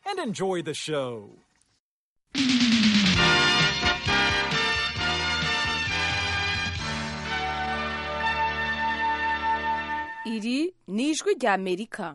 and enjoy the show. iri ni ijwi ry'amerika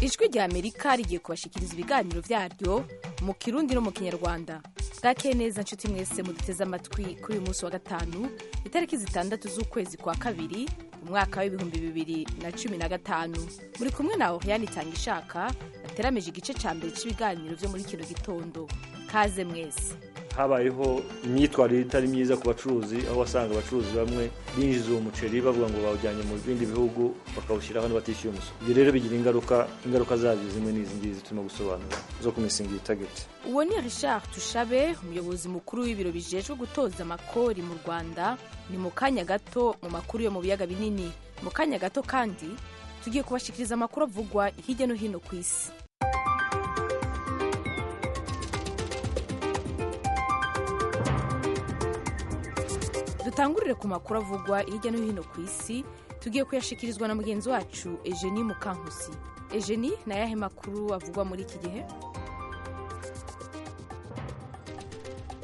ijwi ry'amerika rigiye kubashyikiriza ibiganiro byaryo mu kirundi no mu kinyarwanda bwakeye neza nshuti mwese muduteze amatwi kuri uyu munsi wa gatanu itariki zitandatu z'ukwezi kwa kabiri umwaka w'ibihumbi bibiri na cumi na gatanu muri kumwe na oriyani itangishaka bateramije igice cya mbere cy'ibiganiro byo muri kino gitondo kaze mwese habayeho imyitwarire itari myiza ku bacuruzi aho wasanga abacuruzi bamwe binjiza uwo muceri bavuga ngo bawujyanye mu bindi bihugu bakawushyira hano batishyuye umusoro ibyo rero bigira ingaruka ingaruka zabyo zimwe n'izi ngizi turimo gusobanura zo ku misingi y'itageti uwo ni richard tushabe umuyobozi mukuru w'ibiro bijejwe gutoza amakori mu rwanda ni mu kanya gato mu makuru yo mu biyaga binini mu kanya gato kandi tugiye kubashikiriza amakuru avugwa hirya no hino ku isi dutangurire ku makuru avugwa hirya no hino ku isi tugiye kuyashikirizwa na mugenzi wacu ejeni mukankusi ejeni ni ayahe makuru avugwa muri iki gihe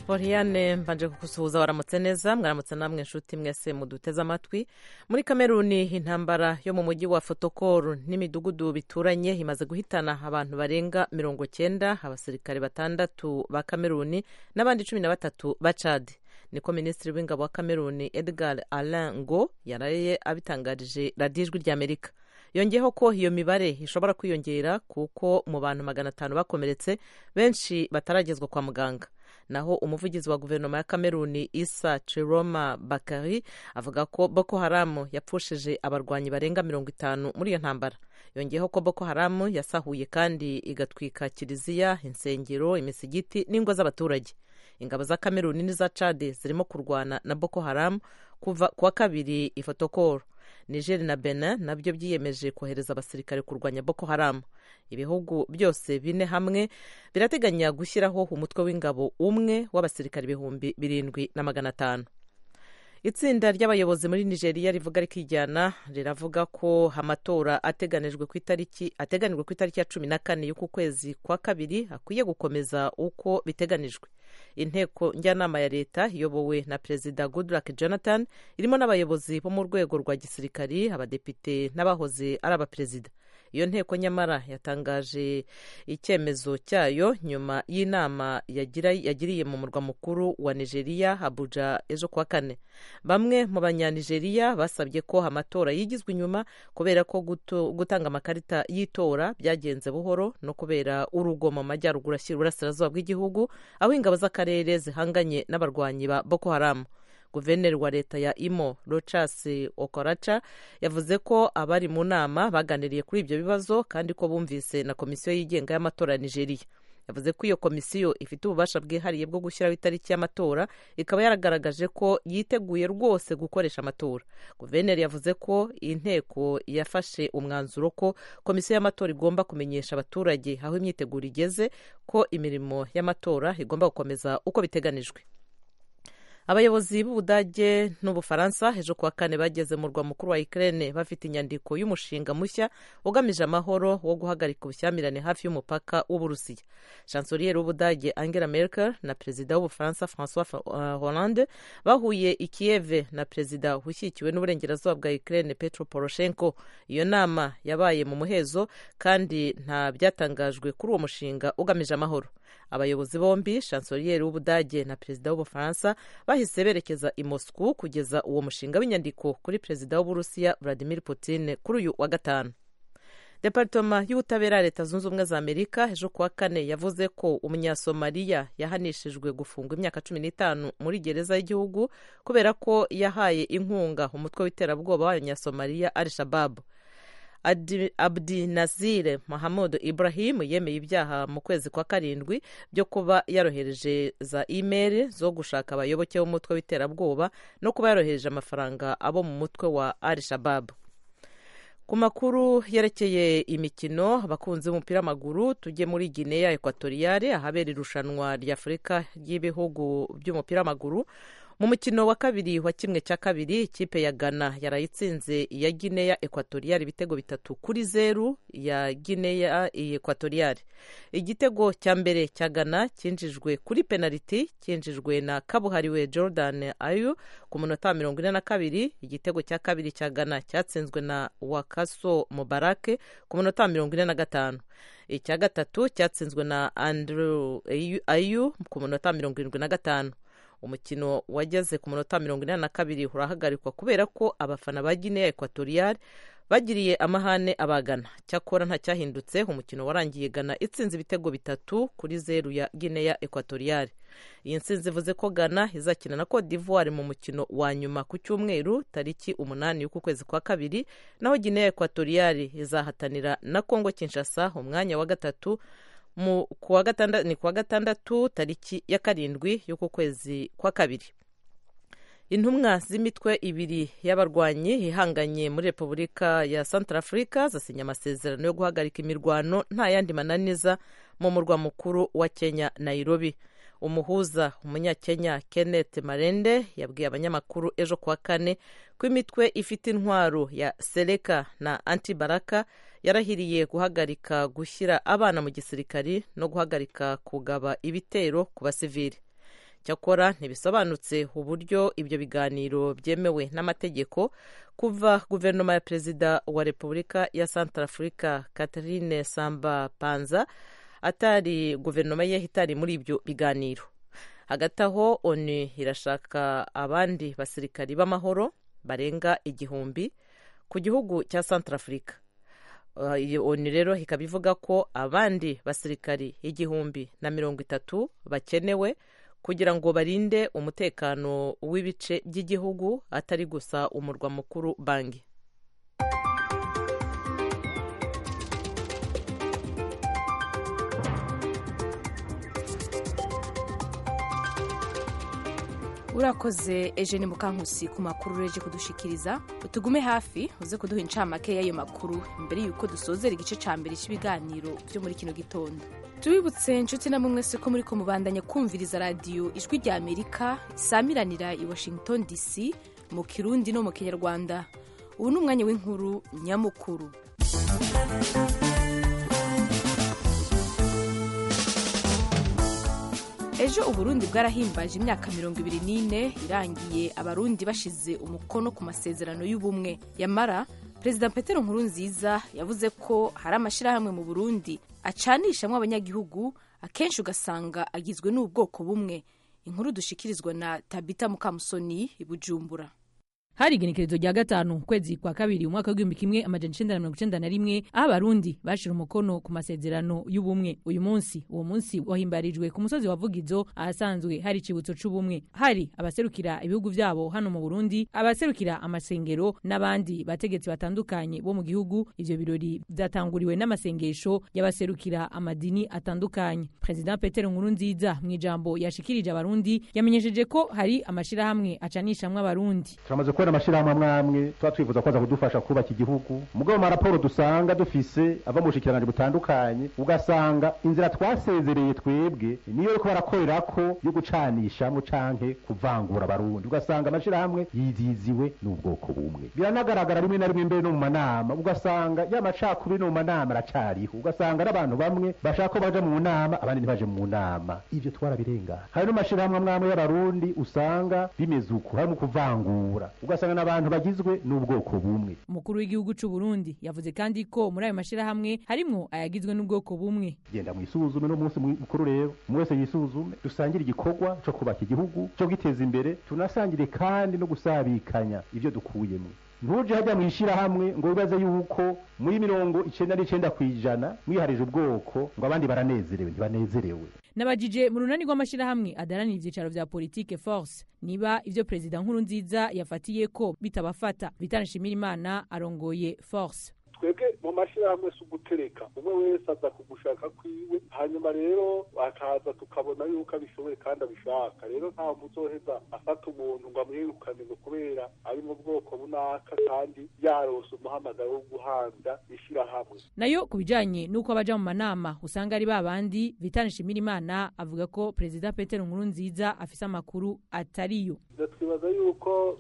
Oriane mbanje kukusuhuza waramutse neza mwaramutse namwe nshuti mwese muduteze amatwi muri kameruni intambara yo mu mujyi wa fotokoru n'imidugudu bituranye imaze guhitana abantu barenga mirongo cyenda abasirikare batandatu ba kameruni n'abandi cumi na batatu ba cadi niko minisitiri w'ingabo wa kameruni edgar alain ngo yaraye abitangarije radiyo ijwi ry'amerika yongeyeho ko iyo mibare ishobora kwiyongera kuko mu bantu magana atanu bakomeretse benshi bataragezwa kwa muganga naho umuvugizi wa guverinoma ya kameruni isa ciroma bakari avuga ko boko haramu yapfushije abarwanyi barenga mirongo itanu muri iyo ntambara yongeyeho ko boko haramu yasahuye kandi igatwika kiliziya insengero imisigiti n'ingo z'abaturage ingabo za kameruni n'iza cade zirimo kurwana na boko haramu kuva kuwa kabiri ifotokoro niger na benin nabyo byiyemeje kohereza abasirikare kurwanya boko haramu ibihugu byose bine hamwe birateganya gushyiraho umutwe w'ingabo umwe w'abasirikare ibihumbi birindwi na magana atanu itsinda ry'abayobozi muri nigeria rivuga rikijyana riravuga ko amatora ateganijwe ku itariki ateganijwe ku itariki ya cumi na kane y'uku kwezi kwa kabiri akwiye gukomeza uko biteganijwe inteko njyanama ya leta iyobowe na perezida goodluck jonathan irimo n'abayobozi bo mu rwego rwa gisirikari abadepite n'abahoze ari abaperezida iyo nteko nyamara yatangaje icyemezo cyayo nyuma y'inama yagiriye mu murwa mukuru wa nigeria abuja ejo kuwa kane bamwe mu banyanigeriya basabye ko amatora yigizwe inyuma kubera ko gutanga amakarita y'itora byagenze buhoro no kubera urugo mu majyaruguru ashyira uburasirazuba bw'igihugu aho ingabo z'akarere zihanganye n'abarwanyi ba boko haramu guverineri wa leta ya imo Rochas okoraca yavuze ko abari mu nama baganiriye kuri ibyo bibazo kandi ko bumvise na komisiyo yigenga y'amatora ya nigeria yavuze ko iyo komisiyo ifite ububasha bwihariye bwo gushyiraho itariki y'amatora ikaba yaragaragaje ko yiteguye rwose gukoresha amatora guverineri yavuze ko inteko yafashe umwanzuro ko komisiyo y'amatora igomba kumenyesha abaturage aho imyiteguro igeze ko imirimo y'amatora igomba gukomeza uko biteganijwe abayobozi b'ubudage n'ubufaransa ejo kuwa kane bageze mu rwa mukuru wa ikirere bafite inyandiko y'umushinga mushya ugamije amahoro wo guhagarika ubushyamirane hafi y'umupaka w'uburusiya chancelier w'ubudage angela merkel na perezida w'ubufaransa francois hollande bahuye i kiyeve na perezida ushyigikiwe n'uburengerazuba bwa ikirere petro poroshenko iyo nama yabaye mu muhezo kandi nta byatangajwe kuri uwo mushinga ugamije amahoro abayobozi bombi chancelier w'ubudage na perezida w'ubufaransa bahise berekeza i Moscou kugeza uwo mushinga w'inyandiko kuri perezida w'uburusiya vladimir putin kuri uyu wa gatanu departoma y'ubutabera ya leta zunze ubumwe za amerika ejo kuwa kane yavuze ko umunyasomaliya yahanishijwe gufungwa imyaka cumi n'itanu muri gereza y'igihugu kubera ko yahaye inkunga umutwe w'iterabwoba w'abanyasomaliya al shababu abdi nazire mahamudu ibrahimu yemeye ibyaha mu kwezi kwa karindwi byo kuba yarohereje za imeri zo gushaka abayoboke b'umutwe w'iterabwoba no kuba yarohereje amafaranga abo mu mutwe wa al shababu ku makuru yerekeye imikino abakunzi b'umupira w'amaguru tujye muri gineya ekwatoriyale ahabera irushanwa ry'afurika ry'ibihugu by'umupira w'amaguru mu mukino wa kabiri wa kimwe cya kabiri ikipe ya ghana yarayitsinze iya gineya ekwatoriyari ibitego bitatu kuri zeru ya gineya ekwatoriyari igitego cya mbere cya ghana cyinjijwe kuri penaliti cyinjijwe na kabuhariwe jordan ayu ku minota mirongo ine na kabiri igitego cya kabiri cya ghana cyatsinzwe na wakaso mubarake ku minota mirongo ine na gatanu icya gatatu cyatsinzwe na andrew ayu ku minota mirongo irindwi na gatanu umukino wageze ku munota mirongo inani na kabiri urahagarikwa kubera ko abafana ba gineya ekwatoriyari bagiriye amahane abagana cyakora ntacyahindutse umukino warangiye gana itsinze ibitego bitatu kuri zeru ya gineya ekwatoriyari iyi nsinzi ivuze ko gana izakina na cote d'ivoire mu mukino wa nyuma ku cyumweru tariki umunani y'uku kwezi kwa kabiri naho gineya ekwatoriyari izahatanira na kongo kinshasa umwanya wa gatatu mu kuwa gatandatu ni kuwa gatandatu tariki ya karindwi y'uku kwezi kwa kabiri intumwa z'imitwe ibiri y'abarwanyi ihanganye muri repubulika ya santarafurika zasinye amasezerano yo guhagarika imirwano nta yandi mananiza mu murwa mukuru wa kenya nairobi umuhuza umunyakenya kenneth marende yabwiye abanyamakuru ejo kuwa kane ko imitwe ifite intwaro ya sereka na antibaraka yarahiriye guhagarika gushyira abana mu gisirikari no guhagarika kugaba ibitero ku basivili cyakora ntibisobanutse uburyo ibyo biganiro byemewe n'amategeko kuva guverinoma ya perezida wa repubulika ya santarafurika catherine samba panza atari guverinoma ye itari muri ibyo biganiro hagati aho onu irashaka abandi basirikari b'amahoro barenga igihumbi ku gihugu cya santarafurika onu rero ikaba ivuga ko abandi basirikari igihumbi na mirongo itatu bakenewe kugira ngo barinde umutekano w'ibice by'igihugu atari gusa umurwa mukuru banki urakoze ejeni mukankusi ku makuru ureje kudushikiriza utugume hafi uze kuduha incamake y'ayo makuru mbere y'uko dusozera igice cya mbere cy'ibiganiro byo muri kino gitondo tubibutse inshuti na mumwe se ko muri ko mubandanya kumviriza radiyo ijwi rya amerika isamiranira i washington dc mu kirundi no mu kinyarwanda ubu ni umwanya w'inkuru nyamukuru ejo uburundi bwarahimbaje imyaka mirongo ibiri n'ine irangiye abarundi bashize umukono ku masezerano y'ubumwe yamara perezida petero nkurunziza yavuze ko hari amashyirahamwe mu burundi acanishamo abanyagihugu akenshi ugasanga agizwe n'ubwoko bumwe inkuru dushikirizwa na tabita mukamusoni i bujumbura hari igenekerezo rya gatanu ukwezi kwa kabiri umwaka w'igihumbi kimwe amajana icenda na mirongo icenda na rimwe aho abarundi bashira umukono ku masezerano y'ubumwe uyu munsi uwo munsi wahimbarijwe ku musozi wa vugizo ahasanzwe hari icibutso c'ubumwe hari abaserukira ibihugu vyabo hano mu burundi abaserukira amasengero n'abandi bategetsi batandukanye bo mu gihugu ivyo birori vyatanguriwe n'amasengesho y'abaserukira amadini atandukanye perezida petero nkurunziza mu ijambo yashikirije abarundi yamenyesheje ko hari amashirahamwe acanishamwe abarundi kubera amashyirahamwe amwamwe tuba twifuza kuza kudufasha kubaka igihugu mugabo mu maraporo dusanga dufise ava mu bushikiranganji butandukanye ugasanga inzira twasezereye twebwe niyo ariko barakorera ko yo gucanishamwe canke kuvangura abarundi ugasanga amashyirahamwe yiziziwe n'ubwoko bumwe biranagaragara rimwe na rimwe mbere no mu manama ugasanga ya macakubiri no mu manama aracariho ugasanga n'abantu bamwe bashaka ko baja mu nama abandi ntibaje mu nama ivyo twarabirengana hari n'amashyirahamwe amwamwe y'abarundi usanga bimeze uko harimo kuvangura ugasanga n'abantu bagizwe n'ubwoko bumwe umukuru w'igihugu cy'u Burundi yavuze kandi ko muri ayo mashyirahamwe harimwo ayagizwe n'ubwoko bumwe genda mwisuzume no munsi mukuru rero mwese yisuzume dusangire igikorwa cyo kubaka igihugu cyo giteza imbere tunasangire kandi no gusabikanya ibyo dukuyemo ntuje hajya mu ishyirahamwe ngo wibaze yuko muri mirongo icenda n'icenda ku ijana mwiharije ubwoko ngo abandi baranezerewe ntibanezerewe nabajije mu runani rw'amashyirahamwe adaranira ibyicaro vya politike force niba ivyo perezida nkuru nziza yafatiye ko bitabafata bitana nshimira imana arongoye force twebwe mu mashyirahamwe si ugutereka umwe wese aza ku gushaka kwiwe hanyuma rero akaza tukabona yuko abishoboye kandi abishaka rero ntawe muzoheza afata umuntu ngo amwirukane ngo kubera ari mu bwoko bunaka kandi yarose umuhamagaro wo guhanga ishyirahamwe nayo ku bijyanye n'uko abaja mu manama usanga ari ba bandi vitana nshimirimana avuga ko perezida petero nkuru nziza afise amakuru atariyo twibaza yuko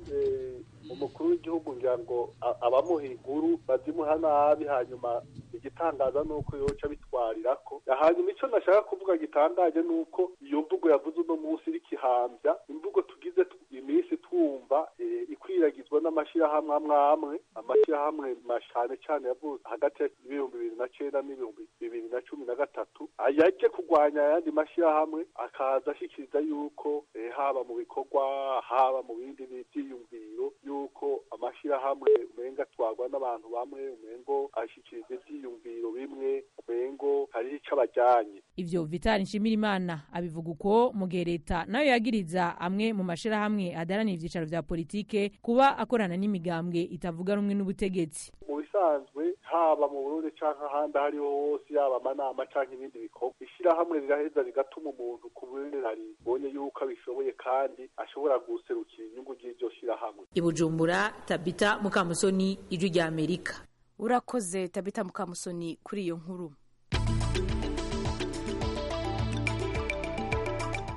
umukuru w'igihugu ngira ngo a- abamuha inkuru bazimuha nabi hanyuma igitangaza ni uko yoca bitwarira ko hanyuma icyo nashaka kuvuga gitangaje ni uko iyo mvugo yavuze uno munsi iriko ihambya imvugo tugize tu- iminsi twumva eh, ikwiragizwa n'amashyirahamwe amwe amwe amashyirahamwe mashane cyane yavutse hagati y'ibihumbi bibiri na cyenda n'ibihumbi bibiri na cumi na gatatu yajye kurwanya ayandi mashyirahamwe akaza ashyikiriza yuko eh, haba mu bikorwa haba mu bindi bi- byiyumviro yuko amashyirahamwe umenga atwarwa n'abantu bamwe umengo ashyikiriza ibyiyumviro bimwe umengo hariho icyo abajyanye ivyo vitali nshimirimana abivuga uko mu gihe leta nayo yagiriza amwe mu mashirahamwe adaranira ivyicaro vya politike kuba akorana n'imigambwe itavuga rumwe n'ubutegetsi mu bisanzwe haba mu burundi cyangwa ahandi aho ariho hose yaba amanama cyangwa ibindi bikorwa ishyirahamwe riraheza rigatuma umuntu ku bunini ibonye yuko abishoboye kandi ashobora guserukira inyungu ry'iryo shyirahamwe ibujumbura tabita mukamusoni ijwi rya amerika urakoze tabita mukamusoni kuri iyo nkuru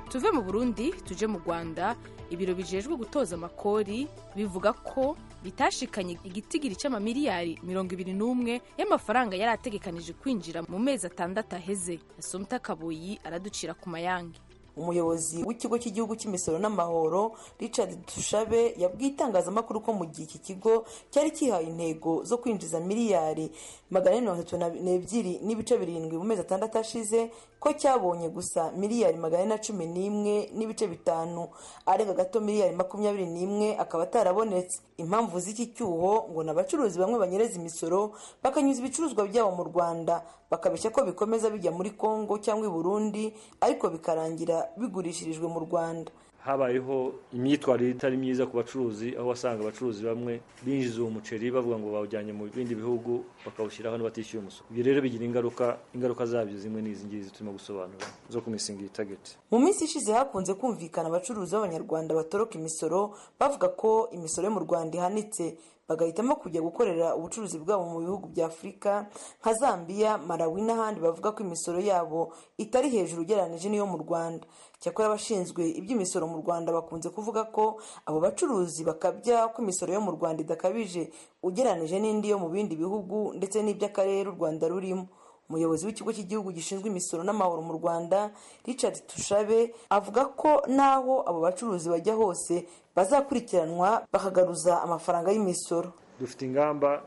tuve mu burundi tuje mu rwanda ibiro bijejwe gutoza amakori bivuga ko bitashikanye igitigiri cy'amamiliyari mirongo ibiri n'umwe y'amafaranga yari ategekanije kwinjira mu mezi atandatu aheze asumta kaboyi araducira ku mayange umuyobozi w'ikigo cy'igihugu cy'imisoro n'amahoro richard tushabe yabwiye itangazamakuru ko mu gihe iki kigo cyari kihawe intego zo kwinjiza miliyari magana ane mirongo itatu n'ebyiri n'ibice birindwi mu mezi atandatu ashize ko cyabonye gusa miliyari magana ane na cumi n'imwe n'ibice bitanu arenga gato miliyari makumyabiri n'imwe akaba atarabonetse impamvu z'iki cyuho ngo ni abacuruzi bamwe banyereza imisoro bakanyuza ibicuruzwa byabo mu rwanda bakabeshya ko bikomeza bijya muri congo cyangwa i burundi ariko bikarangira bigurishirijwe mu rwanda habayeho imyitwarire itari myiza ku bacuruzi aho wasanga abacuruzi bamwe binjiza uwo muceri bavuga ngo bawujyanye mu bindi bihugu bakawushyira hano batishyuye umusoro ibyo rero bigira ingaruka ingaruka zabyo zimwe n'izi ngizi turimo gusobanura zo ku misingi y'itageti mu minsi ishize hakunze kumvikana abacuruzi b'abanyarwanda batoroka imisoro bavuga ko imisoro yo mu rwanda ihanitse bagahitamo kujya gukorera ubucuruzi bwabo mu bihugu bya afurika nka zambia malawi n'ahandi bavuga ko imisoro yabo itari hejuru ugereranyije n'iyo mu rwanda cyakora abashinzwe iby'imisoro mu rwanda bakunze kuvuga ko abo bacuruzi bakabya ko imisoro yo mu rwanda idakabije ugereranyije n'indi yo mu bindi bihugu ndetse n'iby'akarere u rwanda rurimo umuyobozi w'ikigo cy'igihugu gishinzwe imisoro n'amahoro mu rwanda richard tushabe avuga ko n'aho abo bacuruzi bajya hose bazakurikiranwa bakagaruza amafaranga y'imisoro dufite ingamba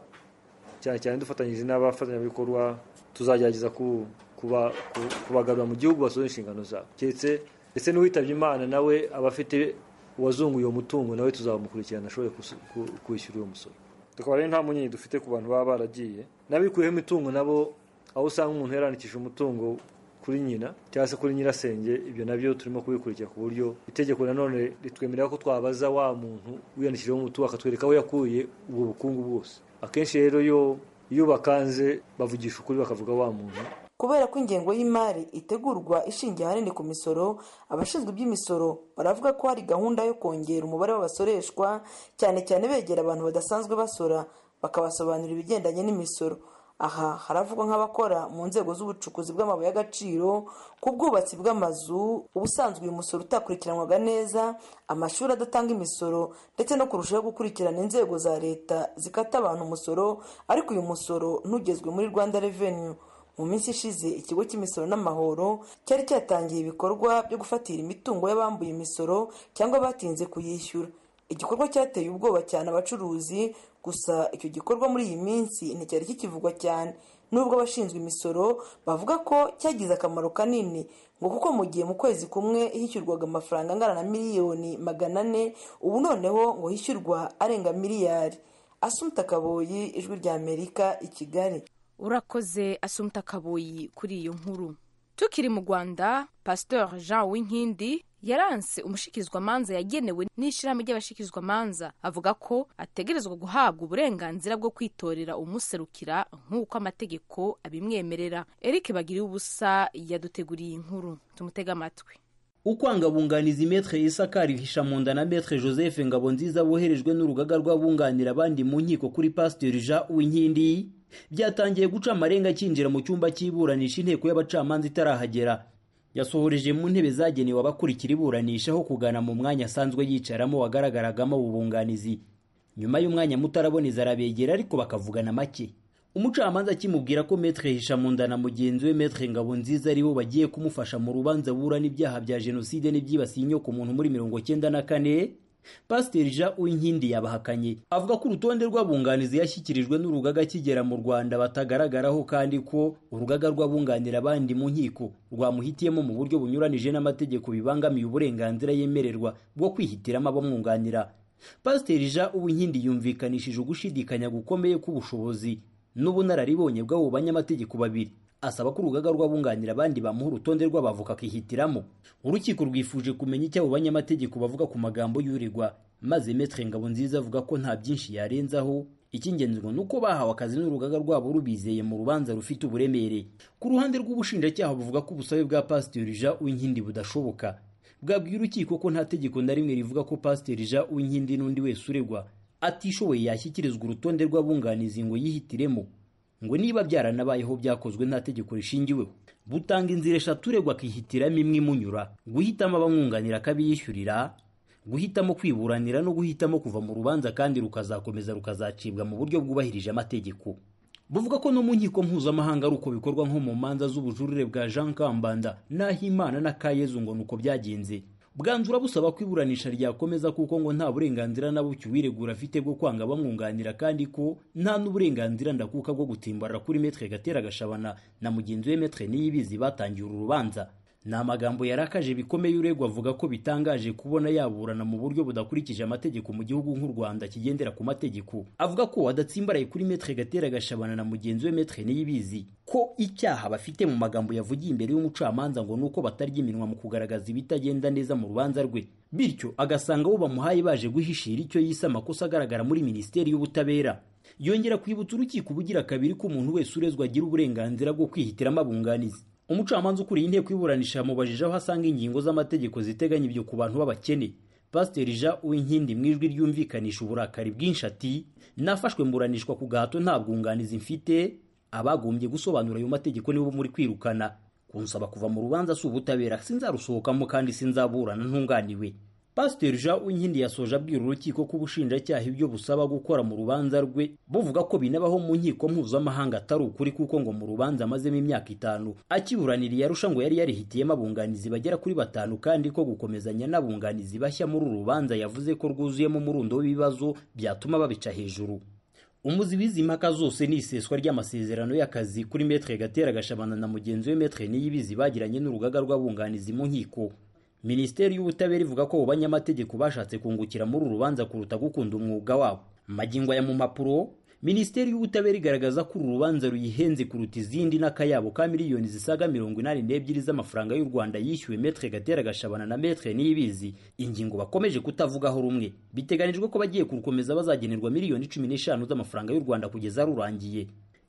cyane cyane dufatanyije n'abafatanyabikorwa tuzagerageza ku- kuba- ku- kubagarura mu gihugu basohoza inshingano zabo keretse ndetse n'uwitabye imana nawe aba afite uwazunguye uwo mutungo nawe tuzamukurikirana ashobore kusu- ku- kwishyura uwo musoro tukaba rero nta munyenyi dufite ku bantu baba baragiye n'abikuyemo imitungo nabo aho usanga umuntu yaranakishije umutungo kuri nyina cyangwa se kuri nyirasenge ibyo nabyo turimo kubikurikira ku buryo itegeko nanone ritwemerera ko twabaza wa muntu wiyandikishijeho umutungo akatwereka aho yakuye ubwo bukungu bwose akenshi rero iyo iyo bakanze bavugisha ukuri bakavuga wa muntu kubera ko ingengo y'imari itegurwa ishingiye ahanini ku misoro abashinzwe iby'imisoro baravuga ko hari gahunda yo kongera umubare w'abasoreshwa cyane cyane begera abantu badasanzwe basora bakabasobanurira ibigendanye n'imisoro aha haravugwa nk'abakora mu nzego z'ubucukuzi bw'amabuye y'agaciro ku bwubatsi bw'amazu ubusanzwe uyu musoro utakurikiranwaga neza amashuri adatanga imisoro ndetse no kurushaho gukurikirana inzego za leta zikata abantu umusoro ariko uyu musoro ntugezwe muri rwanda revenue mu minsi ishize ikigo cy'imisoro n'amahoro cyari cyatangiye ibikorwa byo gufatira imitungo y'abambuye imisoro cyangwa batinze kuyishyura igikorwa cyateye ubwoba cyane abacuruzi gusa icyo gikorwa muri iyi minsi nticyari kikivugwa cyane nubwo abashinzwe imisoro bavuga ko cyagize akamaro kanini ngo kuko mu gihe mu kwezi kumwe hishyurwaga amafaranga angana na miliyoni magana ane ubu noneho ngo hishyurwa arenga miliyari asumta kaboyi ijwi rya amerika i kigali urakoze asumta kaboyi kuri iyo nkuru tukiri mu rwanda pasteur jean winkindi yaranse umushikirizwamanza yagenewe n'ishyirahamwe ry'abashikirizwamanza avuga ko ategerezwa guhabwa uburenganzira bwo kwitorera umuserukira nk'uko amategeko abimwemerera eric bagiriye ubusa yaduteguriye inkuru tumutega amatwi ukwanga bunganizi metre isakari hishamunda na metre joseph ngabonziza boherejwe n'urugaga rw'abunganira abandi mu nkiko kuri pasiteri jean uwinkindi byatangiye guca amarenga akinjira mu cyumba cy'iburanisha inteko y'abacamanza itarahagera yasohoreje mu ntebe zagenewe abakurikira iburanisha aho kugana mu mwanya asanzwe yicaramo wagaragaragamo ubunganizi nyuma y'umwanya mutaraboneza arabegera ariko bakavugana make umucamanza akimubwira ko metre hishamunda na mugenzi we metre ngabonziza aribo bagiye kumufasha mu rubanza burana ibyaha bya jenoside n'ibyibasiye inyoko muntu muri mirongo cyenda na kane pasiteri jean uwinkindi yabahakanye avuga ko urutonde rw'abunganizi yashyikirijwe n'urugaga akigera mu rwanda batagaragaraho kandi ko urugaga rw'abunganira abandi mu nkiko rwamuhitiyemo mu buryo bunyuranije n'amategeko bibangamiye uburenganzira yemererwa bwo kwihitiramo abamwunganira pasiteri jean uwinkindi yumvikanishije ugushidikanya gukomeye k'ubushobozi n'ubunararibonye bw'abo banyamategeko babiri asaba ko urugaga rw'abunganira abandi bamuha urutonde rw'abavoka akihitiramo urukiko rwifuje kumenya icyo abo banyamategeko bavuga ku magambo y'uregwa maze metre ngabonziza avuga ko nta byinshi yarenzaho icy'ingenzi ngo ni uko bahawe akazi n'urugaga rwabo rubizeye mu rubanza rufite uburemere ku ruhande rw'ubushinjacyaha buvuga ko ubusabe bwa pasiteri jean uwinkindi budashoboka bwabwiye urukiko ko nta tegeko na rimwe rivuga ko pasiteri jean uwinkindi n'undi wese uregwa atishoboye yashyikirizwa urutonde rw'abunganizi ngo yihitiremo ngo niba byaranabayeho byakozwe nta tegeko rishingiweho butanga inzira eshatu uregwa akihitiramo imwe imunyura guhitamo abamwunganira akabiyishyurira guhitamo kwiburanira no guhitamo kuva mu rubanza kandi rukazakomeza rukazacibwa mu buryo bwubahirije amategeko buvuga ko no mu nkiko mpuzamahanga ari uko bikorwa nko mu manza z'ubujurire bwa jean kambanda n'ahimana na kayezu ngo ni uko byagenze bwanzura busaba ko iburanisha ryakomeza kuko ngo nta burenganzira na buke uwiregura afite bwo kwanga bamwunganira kandi ko nta n'uburenganzira ndakuka bwo gutimbarira kuri metre gatera gashabana na mugenzi we metre niyibizi batangiye uru rubanza ni amagambo yarakaje bikomeye uregwa avuga ko bitangaje kubona yaburana mu buryo budakurikije amategeko mu gihugu nk'u Rwanda kigendera ku mategeko avuga ko wadatsimbaraye kuri metre gatera gashabana na mugenzi we metre niyibizi ko icyaha bafite mu magambo yavugiye imbere y'umucamanza ngo nuko batarya iminwa mu kugaragaza ibitagenda neza mu rubanza rwe bityo agasanga abo bamuhaye baje guhishira icyo yise amakosa agaragara muri minisiteri y'ubutabera yongera kwibutsa urukiko ubugira kabiri ko umuntu wese urezwa agira uburenganzira bwo kwihitiramo abunganizi umucamanza ukuriye inteko iburanisha yamubajije aho asanga ingingo z'amategeko ziteganya ibyo ku bantu b'abakene pasiteri jean uwinkindi mu ijwi ryumvikanisha uburakari bwinshi ati nafashwe mburanishwa ku gahato nta bwunganizi mfite abagombye gusobanura ayo mategeko nibo muri kwirukana kunsaba kuva mu rubanza si ubutabera sinzarusohokamo kandi sinzaburana ntunganiwe pasiteri jean uwinkindi yasoje abwira urukiko ko ubushinjacyaha ibyo busaba gukora mu rubanza rwe buvuga ko binabaho mu nkiko mpuzamahanga atari ukuri kuko ngo mu rubanza amazemo imyaka itanu akiburaniriye arusha ngo yari yarihitiyemo abunganizi bagera kuri batanu kandi ko gukomezanya n'abunganizi bashya muri uru rubanza yavuze ko rwuzuyemo umurundo w'ibibazo byatuma babica hejuru umuzi w'izi mpaka zose ni iseswa ry'amasezerano y'akazi kuri metre gatera gashabana na mugenzi we metre niyibizi bagiranye n'urugaga rw'abunganizi mu nkiko minisiteri y'ubutabera ivuga ko banyamategeko bashatse kungukira muri uru rubanza kuruta gukunda umwuga wabo magingo aya mu mpapuro minisiteri y'ubutabera igaragaza ko uru rubanza ruyihenze kuruta izindi n'akayabo ka miliyoni zisaga mirongo inani n'ebyiri z'amafaranga y'u rwanda yishyuwe metre gatera gashabana na metre niyibizi ingingo bakomeje kutavugaho rumwe biteganijwe ko bagiye kurukomeza bazagenerwa miliyoni cumi n'eshanu z'amafaranga y'u rwanda kugeza rurangiye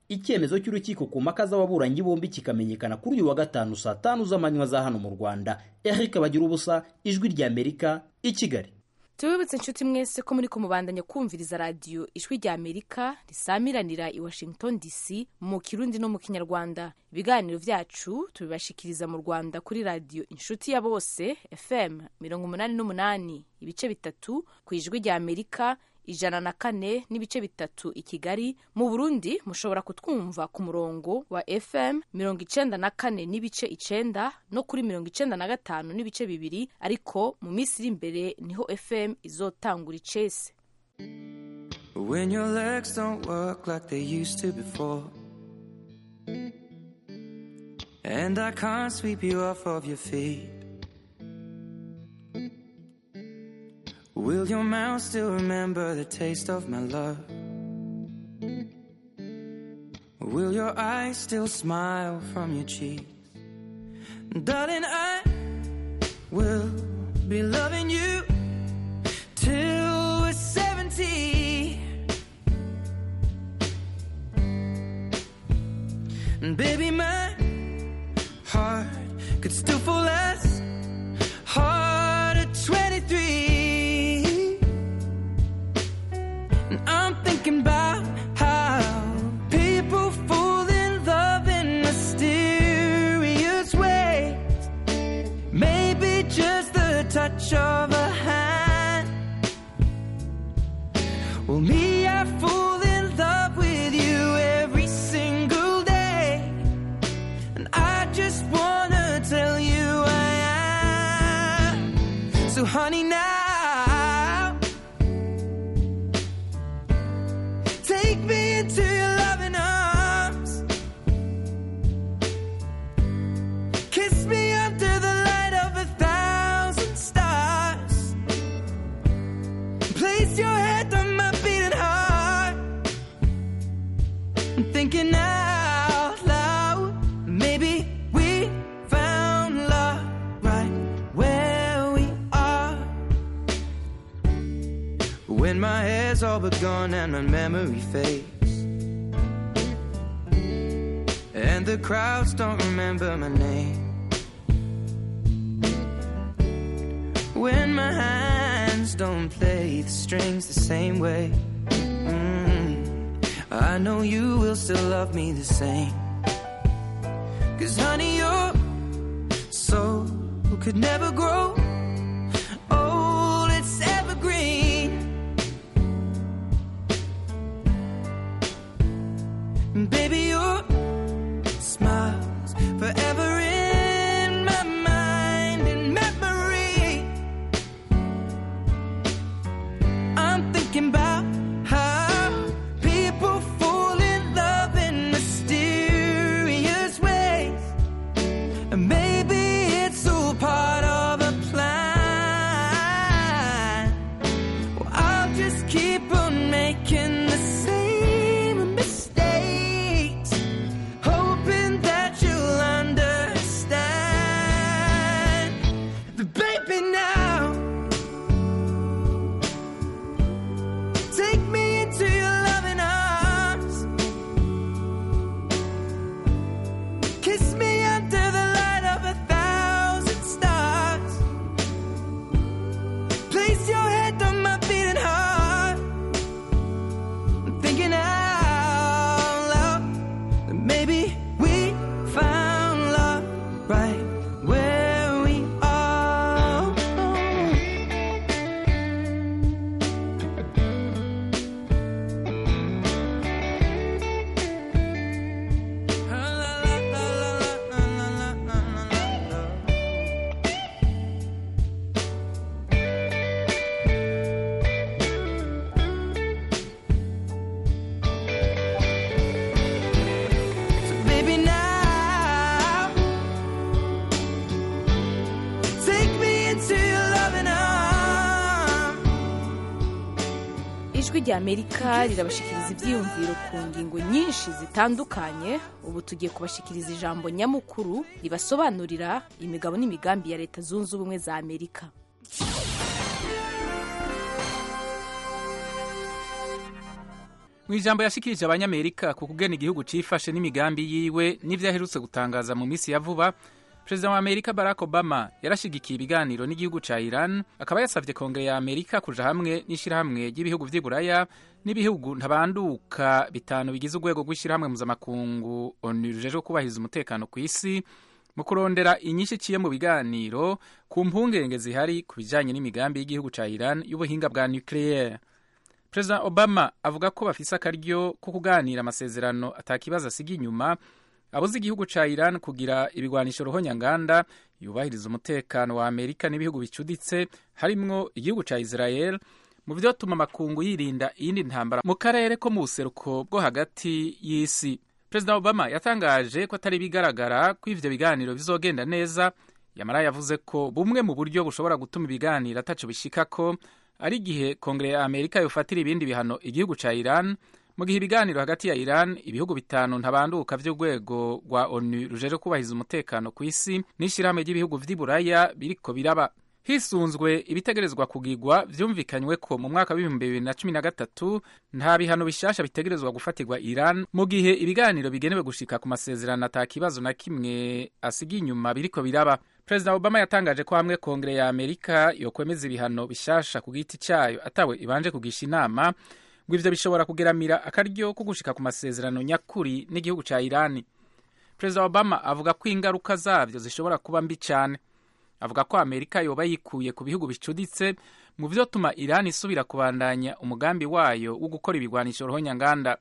icyemezo cy'urukiko ku mpaka z'ababuranyi bombi kikamenyekana kuri uyu wa gatanu saa tanu z'amanywa za hano mu rwanda eric bagira ubusa ijwi rya amerika i kigali tubibutse inshuti mwese ko muri kumubandanya kumviriza radiyo ijwi rya amerika risamiranira i washington dc mu kirundi no mu kinyarwanda ibiganiro byacu tubibashikiriza mu rwanda kuri radiyo inshuti ya bose fm mirongo umunani n'umunani ibice bitatu ku ijwi rya amerika ijana na kane n'ibice bitatu i kigali mu burundi mushobora kutwumva ku murongo wa fm mirongo icenda na kane n'ibice icenda no kuri mirongo icenda na gatanu n'ibice bibiri ariko mu minsi iri imbere niho fm izotangura icese When your legs don't work like they used to before, and I can't sweep you off of your feet. Will your mouth still remember the taste of my love? Will your eyes still smile from your cheeks? Darling, I will be loving you till we're 70. And baby, my heart could still fall as hard at 23. And I'm thinking about how people fall in love in mysterious ways. Maybe just the touch of a hand. Well, me, I fall in love with you every single day. And I just wanna tell you I am. So, honey, now. Take me into your loving arms. Kiss me under the light of a thousand stars. Place your head on my beating heart. I'm thinking out loud. Maybe we found love right where we are. When my hair's all but gone and my memory fades. And the crowds don't remember my name. When my hands don't play the strings the same way. Mm. I know you will still love me the same. Cause honey, your soul could never grow old, it's evergreen. Baby, your smile's forever in my mind and memory. I'm thinking about how people fall in love in mysterious ways. And maybe it's all part of a plan. Well, I'll just keep on making the same mistakes, hoping that you'll understand. The baby now, take me into your loving arms, kiss me under the light of a thousand stars. Place your head on my beating heart. I'm thinking out loud that maybe we found love right where we are. So baby now, take me into your loving arms. ijwi rya amerika rirabashikiriza ibyiyumviro ku ngingo nyinshi zitandukanye ubu tugiye kubashikiriza ijambo nyamukuru ribasobanurira imigabo n'imigambi ya leta zunze ubumwe za amerika mu ijambo yashikirije abanyamerika ku kugena igihugu cyifashe n'imigambi yiwe n'ibyo aherutse gutangaza mu minsi ya vuba perezida wa amerika barack obama yarashyigikiye ibiganiro n'igihugu cya iran akaba yasabye kongere ya amerika kuja hamwe n'ishyirahamwe ry'ibihugu vy'iburaya n'ibihugu ntabanduka bitanu bigize urwego rw'ishyirahamwe mpuzamakungu onu rujejwe kubahiriza umutekano ku isi mu kurondera inyinshi iciye mu biganiro ku mpungenge zihari ku bijanye n'imigambi y'igihugu cya iran y'ubuhinga bwa nucleaire perezida obama avuga ko bafise akaryo ko kuganira amasezerano atakibazo asiga inyuma abuze igihugu ca iran kugira ibigwanisho ruhonyanganda yubahiriza umutekano wa amerika n'ibihugu bicuditse harimwo igihugu ca israel mu vyotuma amakungu yirinda iyindi ntambara mu karere ko mu buseruko bwo hagati y'isi perezida obama yatangaje ko atari bigaragara ko ivyo biganiro bizogenda neza yamara yavuze ko bumwe mu buryo bushobora gutuma ibiganiro ataco bishikako ari igihe kongere ya amerika yofatira ibindi bihano igihugu ca iran mu gihe ibiganiro hagati ya iran ibihugu bitanu ntabanduka vy'urwego rwa onu rujejwe kubahiriza umutekano ku isi n'ishyirahamwe ry'ibihugu vy'i buraya biriko biraba hisunzwe ibitegerezwa kugigwa byumvikanywe ko mu mwaka w'ibihumbi bibiri na cumi na gatatu nta bihano bishasha bitegerezwa gufatirwa iran mu gihe ibiganiro bigenewe gushika ku masezerano ata kibazo na kimwe asigiye inyuma biriko biraba perezida obama yatangaje ko hamwe kongere ya amerika yokwemeza ibihano bishasha ku giti cyayo atawe ibanje kugisha inama ngo ivyo bishobora kugeramira akaryo ko gushika ku masezerano nyakuri n'igihugu ca irani perezida obama avuga ko ingaruka zavyo zishobora kuba mbi cyane avuga ko amerika yoba yikuye ku bihugu bicuditse mu vyotuma irani isubira kubandanya umugambi wayo wo gukora ibigwanisho ruhonyanganda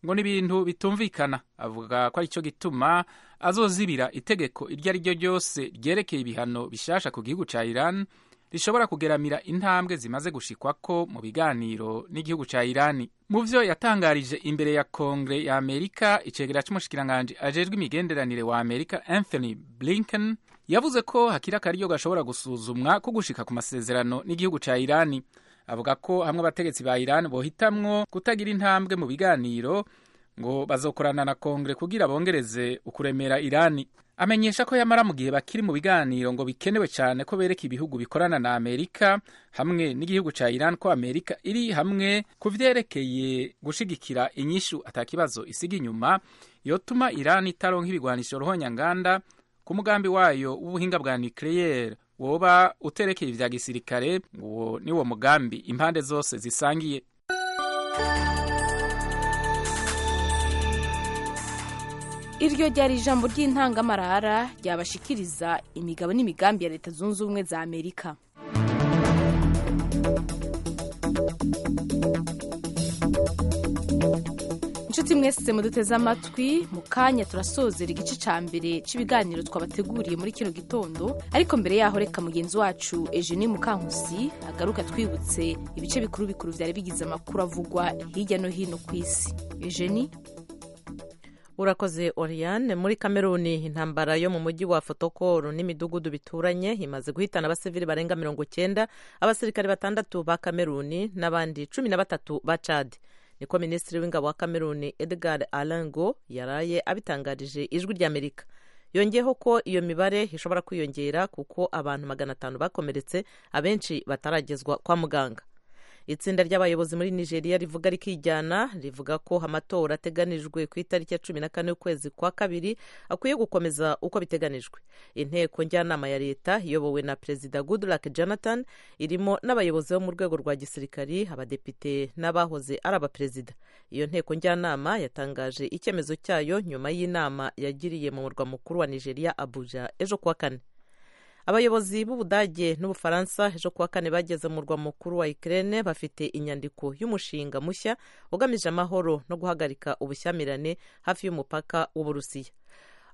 ngo ni ibintu bitumvikana avuga ko aricyo gituma azozibira itegeko iryo ari ryo ryose ryerekeye ibihano bishasha ku gihugu ca iran rishobora kugeramira intambwe zimaze gushikwako mu biganiro n'igihugu ca irani mu vyo yatangarije imbere ya kongre ya amerika icegera c'umushikiranganji ajejwe imigenderanire wa amerika anthony blinken yavuze ko hakiri akaryo gashobora gusuzumwa ko gushika ku masezerano n'igihugu ca irani avuga ko hamwe abategetsi ba irani bohitamwo kutagira intambwe mu biganiro ngo bazokorana na kongere kugira bongereze ukuremera irani amenyesha ko yamara mu gihe bakiri mu biganiro ngo bikenewe cyane ko bereka ibihugu bikorana na amerika hamwe n'igihugu ca iran ko amerika iri hamwe ku vyerekeye gushigikira inyishu atakibazo isiga inyuma yotuma iran itaronka ibigwanisho ruhonyanganda ku mugambi wayo w'ubuhinga bwa nucleaire woba uterekeye ivya gisirikare uwo niwo mugambi impande zose zisangiye iryo ryari ijambo ry'intangamarara ryabashikiriza imigabo n'imigambi ya leta zunze ubumwe za amerika inshuti mwese muduteze amatwi mu kanya turasozera igice cya mbere cy'ibiganiro twabateguriye muri kino gitondo ariko mbere yaho reka mugenzi wacu eugenie mukankusi agaruka twibutse ibice bikuru bikuru byari bigize amakuru avugwa hirya no hino ku isi eugenie urakoze oriyane muri kameruni intambara yo mu mujyi wa fotokoro n'imidugudu bituranye imaze guhitana abasivili barenga mirongo cyenda abasirikare batandatu ba kameruni n'abandi cumi na batatu ba cadi niko minisitiri w'ingabo wa kameruni edgar alango yaraye abitangarije ijwi ry'amerika yongeyeho ko iyo mibare ishobora kwiyongera kuko abantu magana atanu bakomeretse abenshi bataragezwa kwa muganga itsinda ry'abayobozi muri nigeria rivuga rikijyana rivuga ko amatora ateganijwe ku itariki ya cumi na kane y'ukwezi kwa kabiri akwiye gukomeza uko biteganijwe inteko njyanama ya leta iyobowe na perezida goodluck jonathan irimo n'abayobozi bo mu rwego rwa gisirikari abadepite n'abahoze ari abaperezida iyo nteko njyanama yatangaje icyemezo cyayo nyuma y'inama yagiriye mu murwa mukuru wa nigeria abuja ejo kuwa kane abayobozi b'ubudage n'ubufaransa ejo kuwa kane bageze mu murwa mukuru wa ikirere bafite inyandiko y'umushinga mushya ugamije amahoro no guhagarika ubushyamirane hafi y'umupaka w'uburusiya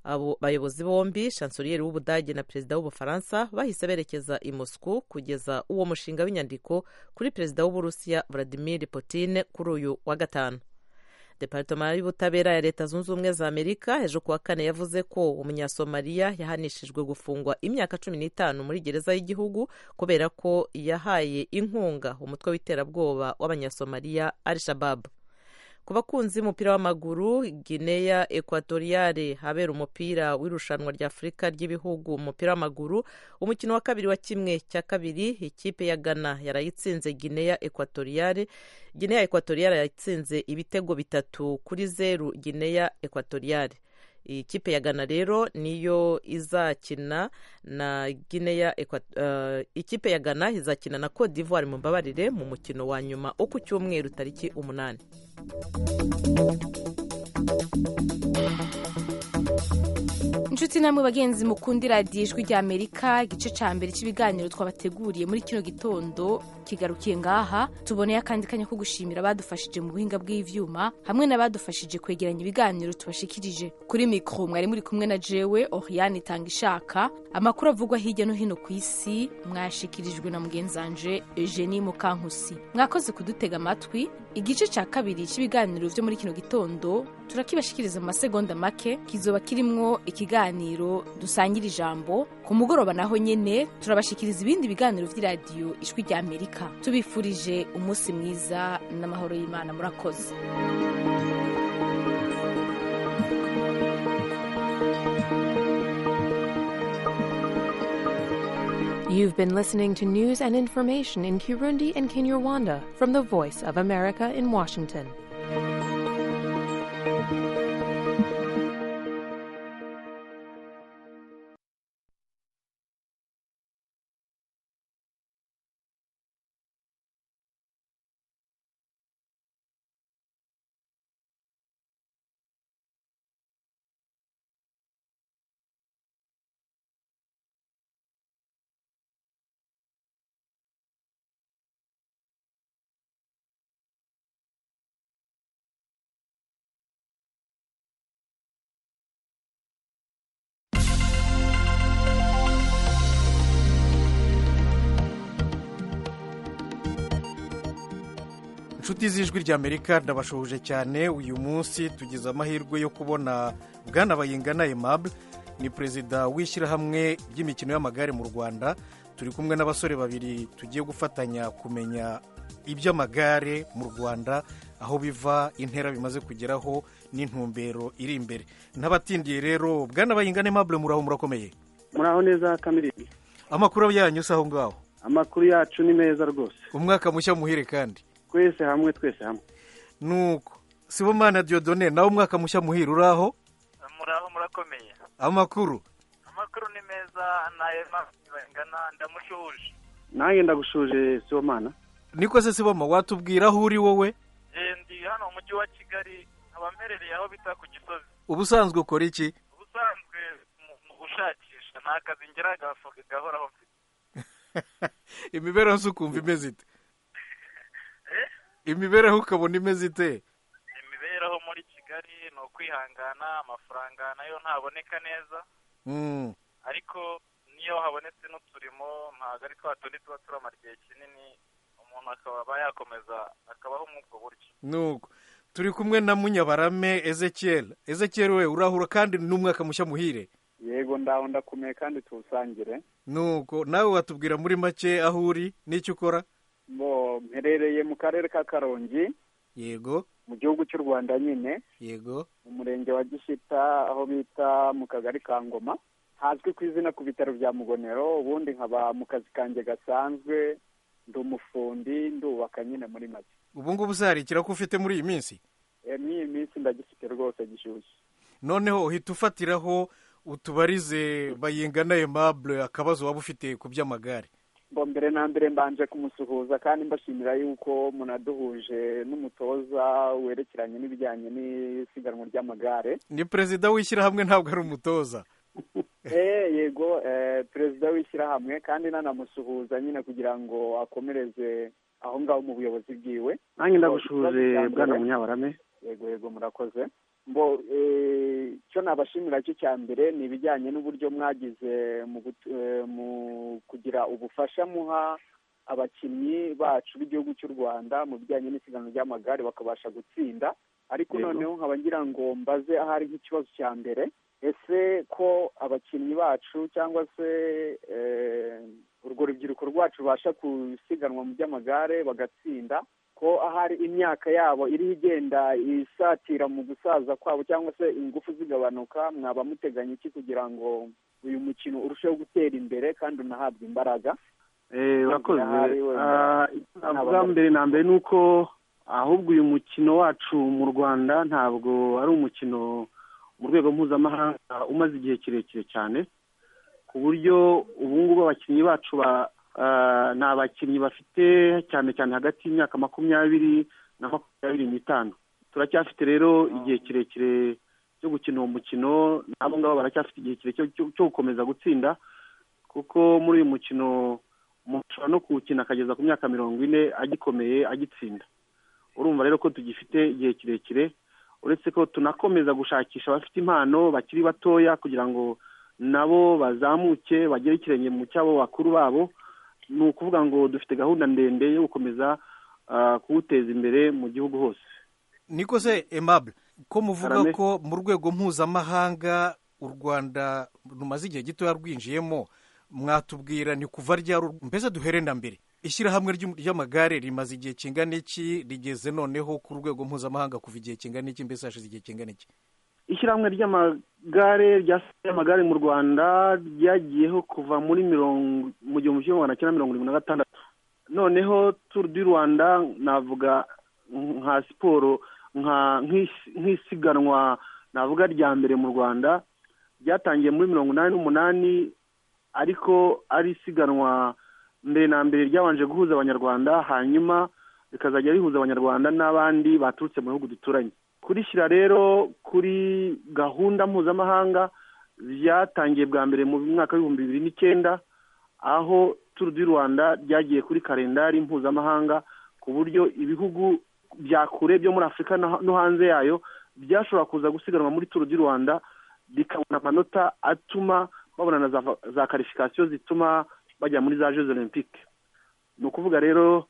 abo bayobozi bombi shansoriyeri w'ubudage na perezida w'ubufaransa bahise berekeza i moscou kugeza uwo mushinga w'inyandiko kuri perezida w'uburusiya vladimir putin kuri uyu wa gatanu deparitoma y'ubutabera ya leta zunze ubumwe za amerika ejo kuwa kane yavuze ko umunyasomaliya yahanishijwe gufungwa imyaka cumi n'itanu muri gereza y'igihugu kubera ko yahaye inkunga umutwe w'iterabwoba w'abanyasomaliya al shababu ku bakunzi b'umupira w'amaguru gineya ekwatoriyale habera umupira w'irushanwa rya afurika ry'ibihugu umupira w'amaguru umukino wa kabiri wa kimwe cya kabiri ikipe ya gana yarayitsinze gineya ekwatoriyale gineya ekwatoriyale yatsinze ibitego bitatu kuri zeru gineya ekwatoriyale ikipe ya gana rero niyo izakina na gineya uh, ikipe ya gana izakina na cote d'ivoire mu mbabarire mu mukino wa nyuma wo ku cyumweru tariki umunani inshuti namwe bagenzi mukunda iradiyo ijwi rya amerika igice cya mbere cy'ibiganiro twabateguriye muri kino gitondo kigarukiye ngaha tuboneye akandi kanya ko gushimira abadufashije mu buhinga bw'ibyuma hamwe n'abadufashije kwegeranya ibiganiro tubashikirije kuri mikoro mwari muri kumwe na jewe oriyane itanga ishaka amakuru avugwa hirya no hino ku isi mwashikirijwe na mugenzanje eugenie mukankusi mwakoze kudutega amatwi igice cya kabiri cy'ibiganiro byo muri kino gitondo turakibashikiriza mu masegonda make kizoba kirimwo ikiganiro dusangira ijambo ku mugoroba naho nyine turabashikiriza ibindi biganiro by'iradiyo ijwi rya amerika tubifurije umunsi mwiza n'amahoro y'imana murakoze You've been listening to news and information in Kirundi and Kinyarwanda from the Voice of America in Washington. inshuti z'ijwi ry'amerika ndabashoje cyane uyu munsi tugize amahirwe yo kubona bwana bayingana emabure ni perezida w'ishyirahamwe ry'imikino y'amagare mu rwanda turi kumwe n'abasore babiri tugiye gufatanya kumenya iby'amagare mu rwanda aho biva intera bimaze kugeraho n'intumbero iri imbere n'abatindiye rero bwana bayingana emabure muraho murakomeye muraho neza kamirindi amakuru yanyu si aho ngaho amakuru yacu ni meza rwose umwaka mushya muhire kandi twese hamwe twese hamwe nuko sibomana diodone nawe umwaka mushya muhira uraho muraho murakomeye amakuru amakuru ni meza nayo bangana ndamushuje nanjye ndagushuje sibomana niko se siboma watubwira aho uri wowe ndi hano mu mujyi wa kigali nkaba mperereye aho bita ku gisozi ubusanzwe ukora iki ubusanzwe mu gushakisha ni akazi ngera gafoka gahoraho mfite imibereho se ukumva imeze ite imibereho ukabona imeze ite imibereho muri kigali ni ukwihangana amafaranga nayo ntaboneka neza ariko niyo habonetse n'uturimo ntabwo ari twa tundi tuba turamara igihe kinini umuntu akaba yakomeza akabaho muri ubwo buryo nuko turi kumwe na munyabarame ezekiyeri ezekiyeri we urahura kandi n'umwaka mushya muhire yego ndaho ndakomeye kandi tuwusangire nuko nawe watubwira muri make aho uri n'icyo ukora bo mperereye mu karere ka karongi yego mu gihugu cy'u rwanda nyine yego mu murenge wa gishita aho bita mu kagari ka ngoma hazwi ku izina ku bitaro bya mugonero ubundi nkaba mu kazi kanjye gasanzwe ndi umufundi ndubaka nyine muri make ubu ngubu uzarikira ko ufite muri iyi minsi muri iyi minsi ndagifite rwose gishyushye noneho uhita ufatiraho utubarize bayingana emabure akabazo waba ufite ku by'amagare mbere na mbere mbanje kumusuhuza kandi mbashimira yuko munaduhuje n'umutoza werekeranye n'ibijyanye n'isiganwa ry'amagare ni perezida w'ishyirahamwe ntabwo ari umutoza yego perezida w'ishyirahamwe kandi nanamusuhuza nyine kugira ngo akomereze aho ngaho mu buyobozi bwiwe nanjye ndagushuhuje bwana munyabarame yego yego murakoze mbo icyo nabashimira cyo cya mbere ni ibijyanye n'uburyo mwagize mu kugira ubufasha muha abakinnyi bacu b'igihugu cy'u rwanda mu bijyanye n'isiganwa ry'amagare bakabasha gutsinda ariko noneho nkaba ngira ngo mbaze ahari nk'ikibazo cya mbere ese ko abakinnyi bacu cyangwa se urwo rubyiruko rwacu rubasha gusiganwa mu by'amagare bagatsinda ko ahari imyaka yabo iriho igenda isatira mu gusaza kwabo cyangwa se ingufu zigabanuka mwaba muteganya iki kugira ngo uyu mukino urusheho gutera imbere kandi unahabwe imbaraga urakoze bwa mbere na mbere ni uko ahubwo uyu mukino wacu mu rwanda ntabwo ari umukino mu rwego mpuzamahanga umaze igihe kirekire cyane ku buryo ubu ngubu abakinnyi bacu ba ni abakinnyi bafite cyane cyane hagati y'imyaka makumyabiri na makumyabiri n'itanu turacyafite rero igihe kirekire cyo gukina uwo mukino n'abo ngabo baracyafite igihe kirekire cyo gukomeza gutsinda kuko muri uyu mukino umuntu ashobora no kuwukina akageza ku myaka mirongo ine agikomeye agitsinda urumva rero ko tugifite igihe kirekire uretse ko tunakomeza gushakisha abafite impano bakiri batoya kugira ngo nabo bazamuke bagere ikirenge mu cyabo bakuru babo ni ukuvuga ngo dufite gahunda ndende yo gukomeza kuwuteza imbere mu gihugu hose niko se emabure ko muvuga ko mu rwego mpuzamahanga u rwanda rumaze igihe gitoya rwinjiyemo mwatubwira ni kuva ryari mbese duhere na mbere ishyirahamwe ry'amagare rimaze igihe kingana iki rigeze noneho ku rwego mpuzamahanga kuva igihe kingana iki mbese hashize igihe kingana iki ishyirahamwe ry'amagare ryasigaye amagare mu rwanda ryagiyeho kuva muri mirongo mu gihumbi kimwe magana cyenda mirongo irindwi na gatandatu noneho turu di rwanda navuga nka siporo nk'isiganwa navuga rya mbere mu rwanda ryatangiye muri mirongo inani n'umunani ariko ari isiganwa mbere na mbere ryabanje guhuza abanyarwanda hanyuma rikazajya rihuza abanyarwanda n'abandi baturutse mu bihugu duturanye kurishyira rero kuri gahunda mpuzamahanga byatangiye bwa mbere mu mwaka w'ibihumbi bibiri n'icyenda aho turu di rwanda ryagiye kuri kalendari mpuzamahanga ku buryo ibihugu bya kure byo muri afurika no hanze yayo byashobora kuza gusiganwa muri turu di rwanda bikabona amanota atuma babona na za karifikasiyo zituma bajya muri za jeux olympique ni ukuvuga rero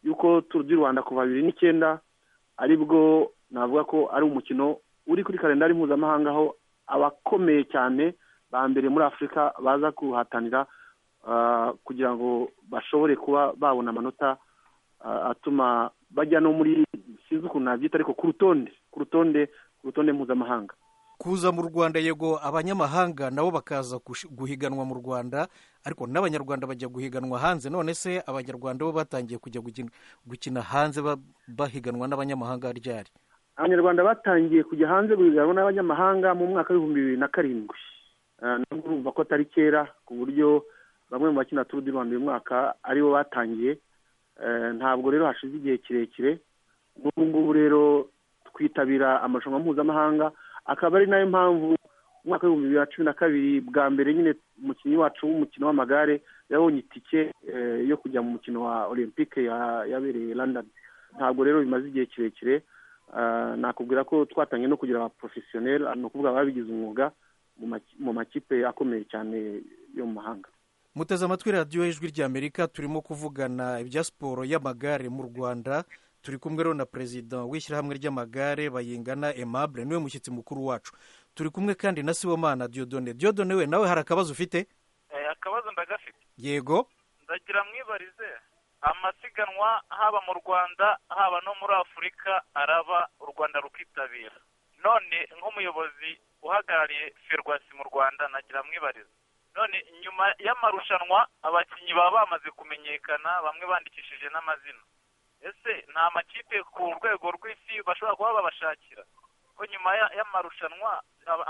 yuko turu di rwanda kuva bibiri n'icyenda aribwo navuga ko ari umukino uri kuri kalendari mpuzamahanga aho abakomeye cyane ba mbere muri afurika baza kuhatanira kugira ngo bashobore kuba babona amanota atuma bajya no muri sinzi ukuntu nabyita ariko ku rutonde ku rutonde ku rutonde mpuzamahanga kuza mu rwanda yego abanyamahanga nabo bakaza guhiganwa mu rwanda ariko n'abanyarwanda bajya guhiganwa hanze none se abanyarwanda bo batangiye kujya gukina hanze bahiganwa n'abanyamahanga ryari abanyarwanda batangiye kujya hanze guhiganwa n'abanyamahanga mu mwaka w'ibihumbi bibiri na karindwi nubwo urumva ko atari kera ku buryo bamwe mu bakina turu di rwanda uyu mwaka aribo batangiye ntabwo rero hashize igihe kirekire n'ubu ngubu rero twitabira amarushanwa mpuzamahanga akaba ari nayo mpamvu umwaka w'ibihumbi bibiri na cumi na kabiri bwa mbere nyine umukinnyi wacu w'umukino w'amagare yabonye itike yo kujya mu mukino wa olympique yabereye london ntabwo rero bimaze igihe kirekire nakubwira ko twatangiye no kugira abaporofesiyoneri ni ukuvuga ababigize umwuga mu makipe akomeye cyane yo mu mahanga muteze amatwi radiyo y'ijwi ry'amerika turimo kuvugana ibya siporo y'amagare mu rwanda turi kumwe rero na perezida w'ishyirahamwe ry'amagare bayingana emabure niwe mushyitsi mukuru wacu turi kumwe kandi na sibomana diodone diodone we nawe hari akabazo ufite akabazo ndagafite yego ndagira mwibarize amasiganwa haba mu rwanda haba no muri afurika araba u rwanda rukitabira none nk'umuyobozi uhagarariye ferwasi mu rwanda nagira mwibarize none nyuma y'amarushanwa abakinnyi baba bamaze kumenyekana bamwe bandikishije n'amazina ese nta makipe ku rwego rw'isi bashobora kuba babashakira ko nyuma y'amarushanwa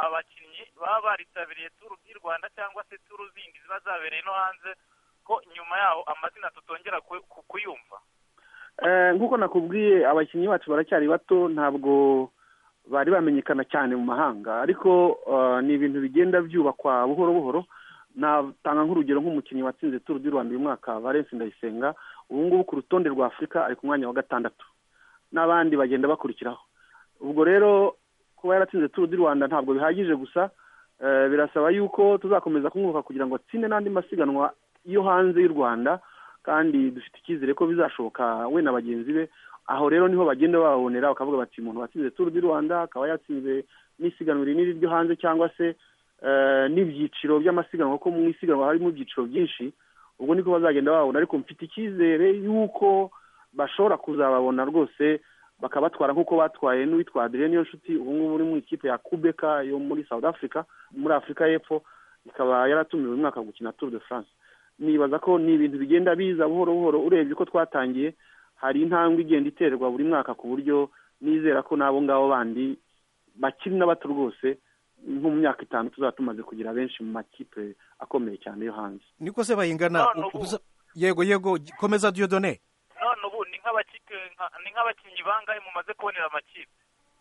abakinnyi baba baritabiriye turu di rwanda cyangwa se turu zindi ziba zabereye no hanze ko nyuma yaho amazina tutongera kuyumva nk'uko nakubwiye abakinnyi bacu baracyari bato ntabwo bari bamenyekana cyane mu mahanga ariko ni ibintu bigenda byubakwa buhoro buhoro natanga nk'urugero nk'umukinnyi watsinze turu di rwanda uyu mwaka valence ndayisenga ubu ngubu ku rutonde rwa afurika ari ku mwanya wa gatandatu n'abandi bagenda bakurikiraho ubwo rero kuba yaratsinze turu di rwanda ntabwo bihagije gusa birasaba yuko tuzakomeza kumwuka kugira ngo atsinde n'andi masiganwa yo hanze y'u rwanda kandi dufite icyizere ko bizashoboka we na bagenzi be aho rero niho bagenda babonera bakavuga bati umuntu watsinze turu di rwanda akaba yatsinze n'isiganwa rinini ryo hanze cyangwa se n'ibyiciro by'amasiganwa kuko mu isiganwa harimo ibyiciro byinshi ubwo niko bazagenda babona ariko mfite icyizere y'uko bashobora kuzababona rwose bakabatwara nk'uko batwaye n'uwitwa adrien niyo nshuti ubu ngubu uri mu ikipe ya kubeka yo muri south africa muri afurika y'epfo ikaba yaratumiwe umwaka wo gukina tour de france nibaza ko ni ibintu bigenda biza buhoro buhoro urebye ko twatangiye hari intambwe igenda iterwa buri mwaka ku buryo nizera ko n'abo ngabo bandi bakiri na bato rwose nko mu myaka itanu tuzaba tumaze kugira benshi mu makipe akomeye cyane yo hanze niko se bayingana yego yego komeza diyodone none ubu ni nk'abakinnyi bangahe mumaze kubonera amakipe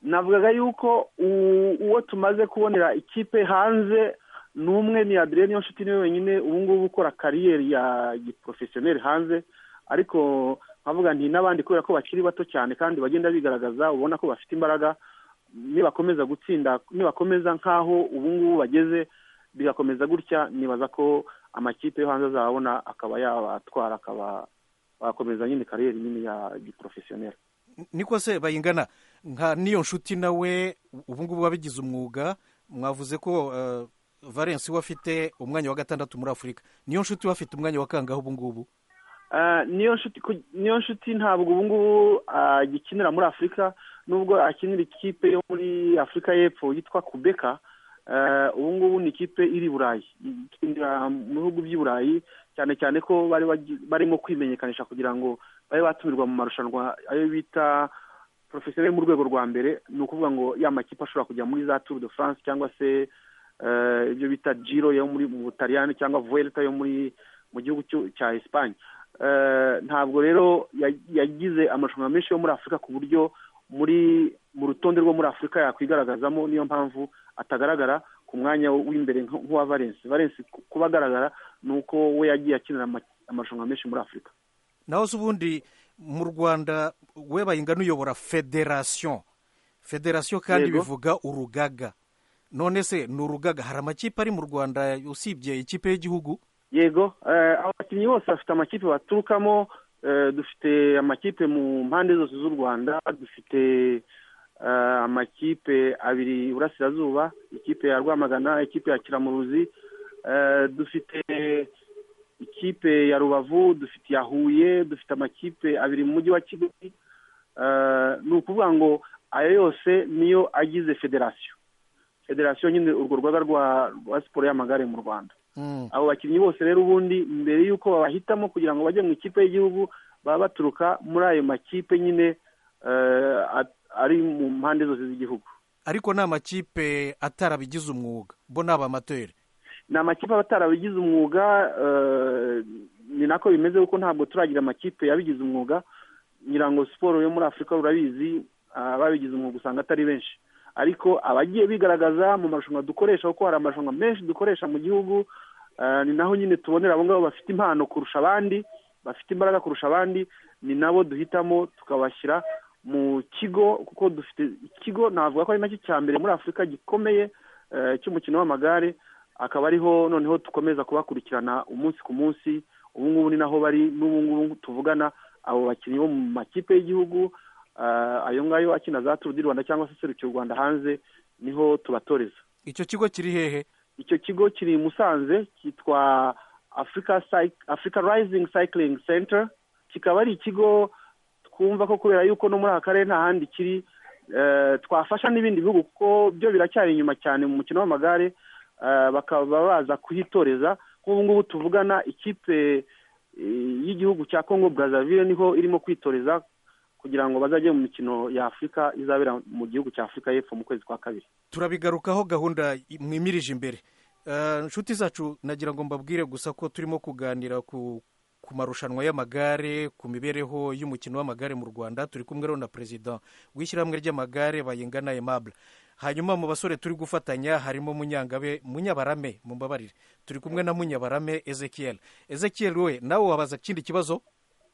navugaga yuko uwo tumaze kubonera ikipe hanze ni umwe ni adrien niyo nshuti niwe wenyine ubu ngubu ukora kariyeri ya giporofesiyoneri hanze ariko nkavuga nti n'abandi kubera ko bakiri bato cyane kandi bagenda bigaragaza ubona ko bafite imbaraga nibakomeza gutsinda nibakomeza nk'aho ubu ngubu bageze bigakomeza gutya nibaza ko amakipe yo hanze azabona akaba yabatwara akaba bakomeza nyine kariyeri nini ya giporofesiyoneri niko se bayingana nka n'iyo nshuti nawe ubu ngubu wabigize umwuga mwavuze ko valence we afite umwanya wa gatandatu muri afurika niyo nshuti we afite umwanya wa kangahe ubu ngubu niyo nshuti ntabwo ubu ngubu agikinira muri afurika nubwo akinira ikipe yo muri afurika y'epfo yitwa kubeka ubu ngubu ni ikipe iri burayi ikinira mu bihugu by'i burayi cyane cyane ko bari barimo kwimenyekanisha kugira ngo babe batumirwa mu marushanwa ayo bita porofesiyoneri mu rwego rwa mbere ni ukuvuga ngo ya makipe ashobora kujya muri za turu de france cyangwa se ibyo bita giro yo muri mu butaliyani cyangwa vuelta yo muri mu gihugu cya esipanye ntabwo rero yagize amarushanwa menshi yo muri afurika ku buryo muri mu rutonde rwo muri afurika yakwigaragazamo niyo mpamvu atagaragara ku mwanya w'imbere nk'uwa valensi valensi kuba agaragara ni uko we yagiye akinira amarushanwa menshi muri afurika naho se ubundi mu rwanda we bayingana uyobora federasiyo federasiyo kandi bivuga urugaga none se ni urugaga hari amakipe ari mu rwanda usibye ikipe y'igihugu yego abakinnyi bose bafite amakipe baturukamo dufite amakipe mu mpande zose z'u rwanda dufite amakipe abiri iburasirazuba ikipe ya rwamagana ikipe ya kiramuruzi dufite ikipe ya rubavu dufite iya huye dufite amakipe abiri mu mujyi wa kigali ni ukuvuga ngo ayo yose niyo agize federasiyo federasiyo nyine urwo rugaga rwa siporo y'amagare mu rwanda abo bakinnyi bose rero ubundi mbere y'uko babahitamo kugira ngo bajye mu ikipe y'igihugu baba baturuka muri ayo makipe nyine ari mu mpande zose z'igihugu ariko ni amakipe atarabigize umwuga bo ni abamateri ni amakipe aba atarabigize umwuga ni nako bimeze kuko ntabwo turagira amakipe yabigize umwuga ngira ngo siporo yo muri afurika urabizi ababigize umwuga usanga atari benshi ariko abagiye bigaragaza mu marushanwa dukoresha kuko hari amarushanwa menshi dukoresha mu gihugu ni naho nyine tubonera abo ngabo bafite impano kurusha abandi bafite imbaraga kurusha abandi ni nabo duhitamo tukabashyira mu kigo kuko dufite ikigo navuga ko ari nacyo cya mbere muri afurika gikomeye cy'umukino w'amagare akaba ariho noneho dukomeza kubakurikirana umunsi ku munsi ubu ngubu ni naho bari n'ubu ngubu tuvugana abo bakinnyi bo mu makipe y'igihugu ayo ngayo akina za turu di rwanda cyangwa se serukira u rwanda hanze niho tubatoreza icyo kigo kiri hehe icyo kigo kiri i musanze cyitwa afurika rayizingi sayikiringi senta kikaba ari ikigo twumva ko kubera yuko no muri aka karere nta handi kiri twafasha n'ibindi bihugu kuko byo biracyari inyuma cyane mu mukino w'amagare bakaba baza kuhitoreza nk'ubu ngubu tuvugana ikipe y'igihugu cya congo brazaville niho irimo kwitoreza kugira ngo bazajye mu mikino ya afurika izabera mu gihugu cya afurika y'epfo mu kwezi kwa kabiri turabigarukaho gahunda mwimirije imbere inshuti zacu nagira ngo mbabwire gusa ko turimo kuganira ku ku marushanwa y'amagare ku mibereho y'umukino w'amagare mu rwanda turi kumwe rero na perezida w'ishyirahamwe ry'amagare bayingana emabure hanyuma mu basore turi gufatanya harimo munyangabe munyabarame mumbabarire turi kumwe na munyabarame ezekiel ezekiel we nawe wabaza ikindi kibazo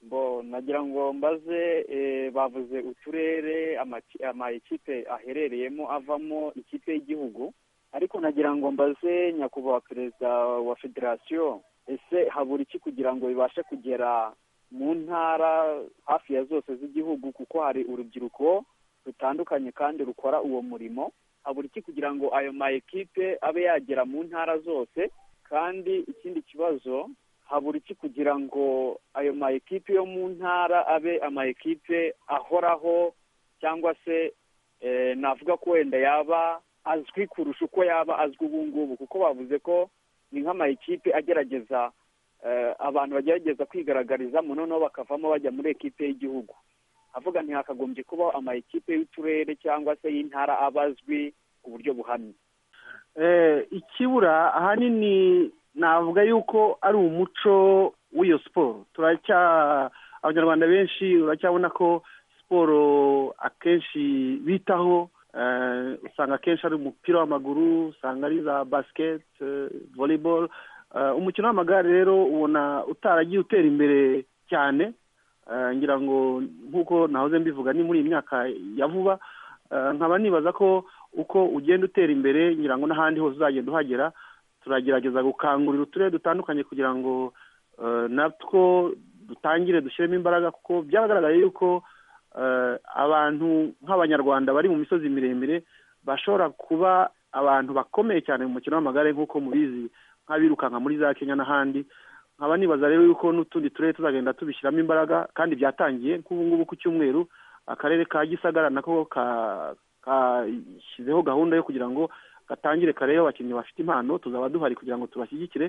bo nagira ngo mbaze bavuze uturere amakipe aherereyemo avamo ikipe y'igihugu ariko nagira ngo mbaze nyakubahwa perezida wa federasiyo ese habura iki kugira ngo bibashe kugera mu ntara hafi ya zose z'igihugu kuko hari urubyiruko rutandukanye kandi rukora uwo murimo habura iki kugira ngo ayo ma ekipe abe yagera mu ntara zose kandi ikindi kibazo habura iki kugira ngo ayo ma ekipe yo mu ntara abe ama ekipe ahoraho cyangwa se navuga ko wenda yaba azwi kurusha uko yaba azwi ubu ngubu kuko bavuze ko ni nk'ama ekipe agerageza abantu bagerageza kwigaragarizamo noneho bakavamo bajya muri ekipe y'igihugu avuga ntihakagombye kubaho ama ekipe y'uturere cyangwa se y'intara aba azwi ku buryo buhamye ikibura ahanini navuga yuko ari umuco w'iyo siporo turacya abanyarwanda benshi uracyabona ko siporo akenshi bitaho usanga akenshi ari umupira w'amaguru usanga ari za basiketi voleboro umukino w'amagare rero ubona utaragiye utera imbere cyane ngira ngo nk'uko nahoze mbivuga ni muri iyi myaka ya vuba nkaba nibaza ko uko ugenda utera imbere ngira ngo n'ahandi hose uzagenda uhagera turagerageza gukangurira uturere dutandukanye kugira ngo natwo dutangire dushyiremo imbaraga kuko byagaragaye yuko abantu nk'abanyarwanda bari mu misozi miremire bashobora kuba abantu bakomeye cyane mu mukino w'amagare nk'uko mubizi nk'abirukanka muri za kenya n'ahandi nkaba nibaza rero yuko n'utundi turere tuzagenda tubishyiramo imbaraga kandi byatangiye nk'ubu ngubu ku cyumweru akarere ka gisagara nako kashyizeho gahunda yo kugira ngo gatangire karebe abakinnyi bafite impano tuzaba duhari kugira ngo tubashyigikire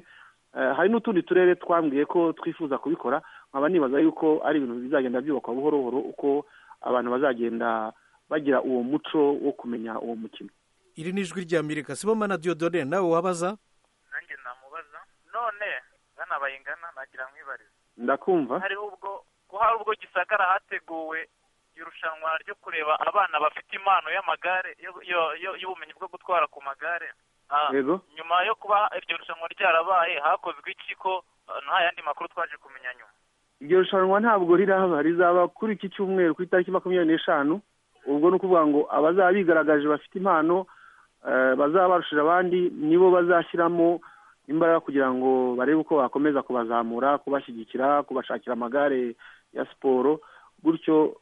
hari n'utundi turere twambwiye ko twifuza kubikora nkaba nibaza yuko ari ibintu bizagenda byubakwa buhoro buhoro uko abantu bazagenda bagira uwo muco wo kumenya uwo mukino iri ni ijwi rya mirika siboma na diodone nawe wabaza nanjye namubaza none ngana bayingana nagira mwibarize ndakumva hari ubwo ko hari ubwo gisagara hateguwe irushanwa ryo kureba abana bafite impano y'amagare y'ubumenyi bwo gutwara ku magare nyuma yo kuba iryo rushanwa ryarabaye hakozwe iki ko nta yandi makuru twaje kumenya nyuma iryo rushanwa ntabwo riraba rizaba kuri iki cyumweru ku itariki makumyabiri n'eshanu ubwo ni ukuvuga ngo abazaba bigaragaje bafite impano bazaba barushije abandi nibo bazashyiramo imbaraga kugira ngo barebe uko bakomeza kubazamura kubashyigikira kubashakira amagare ya siporo gutyo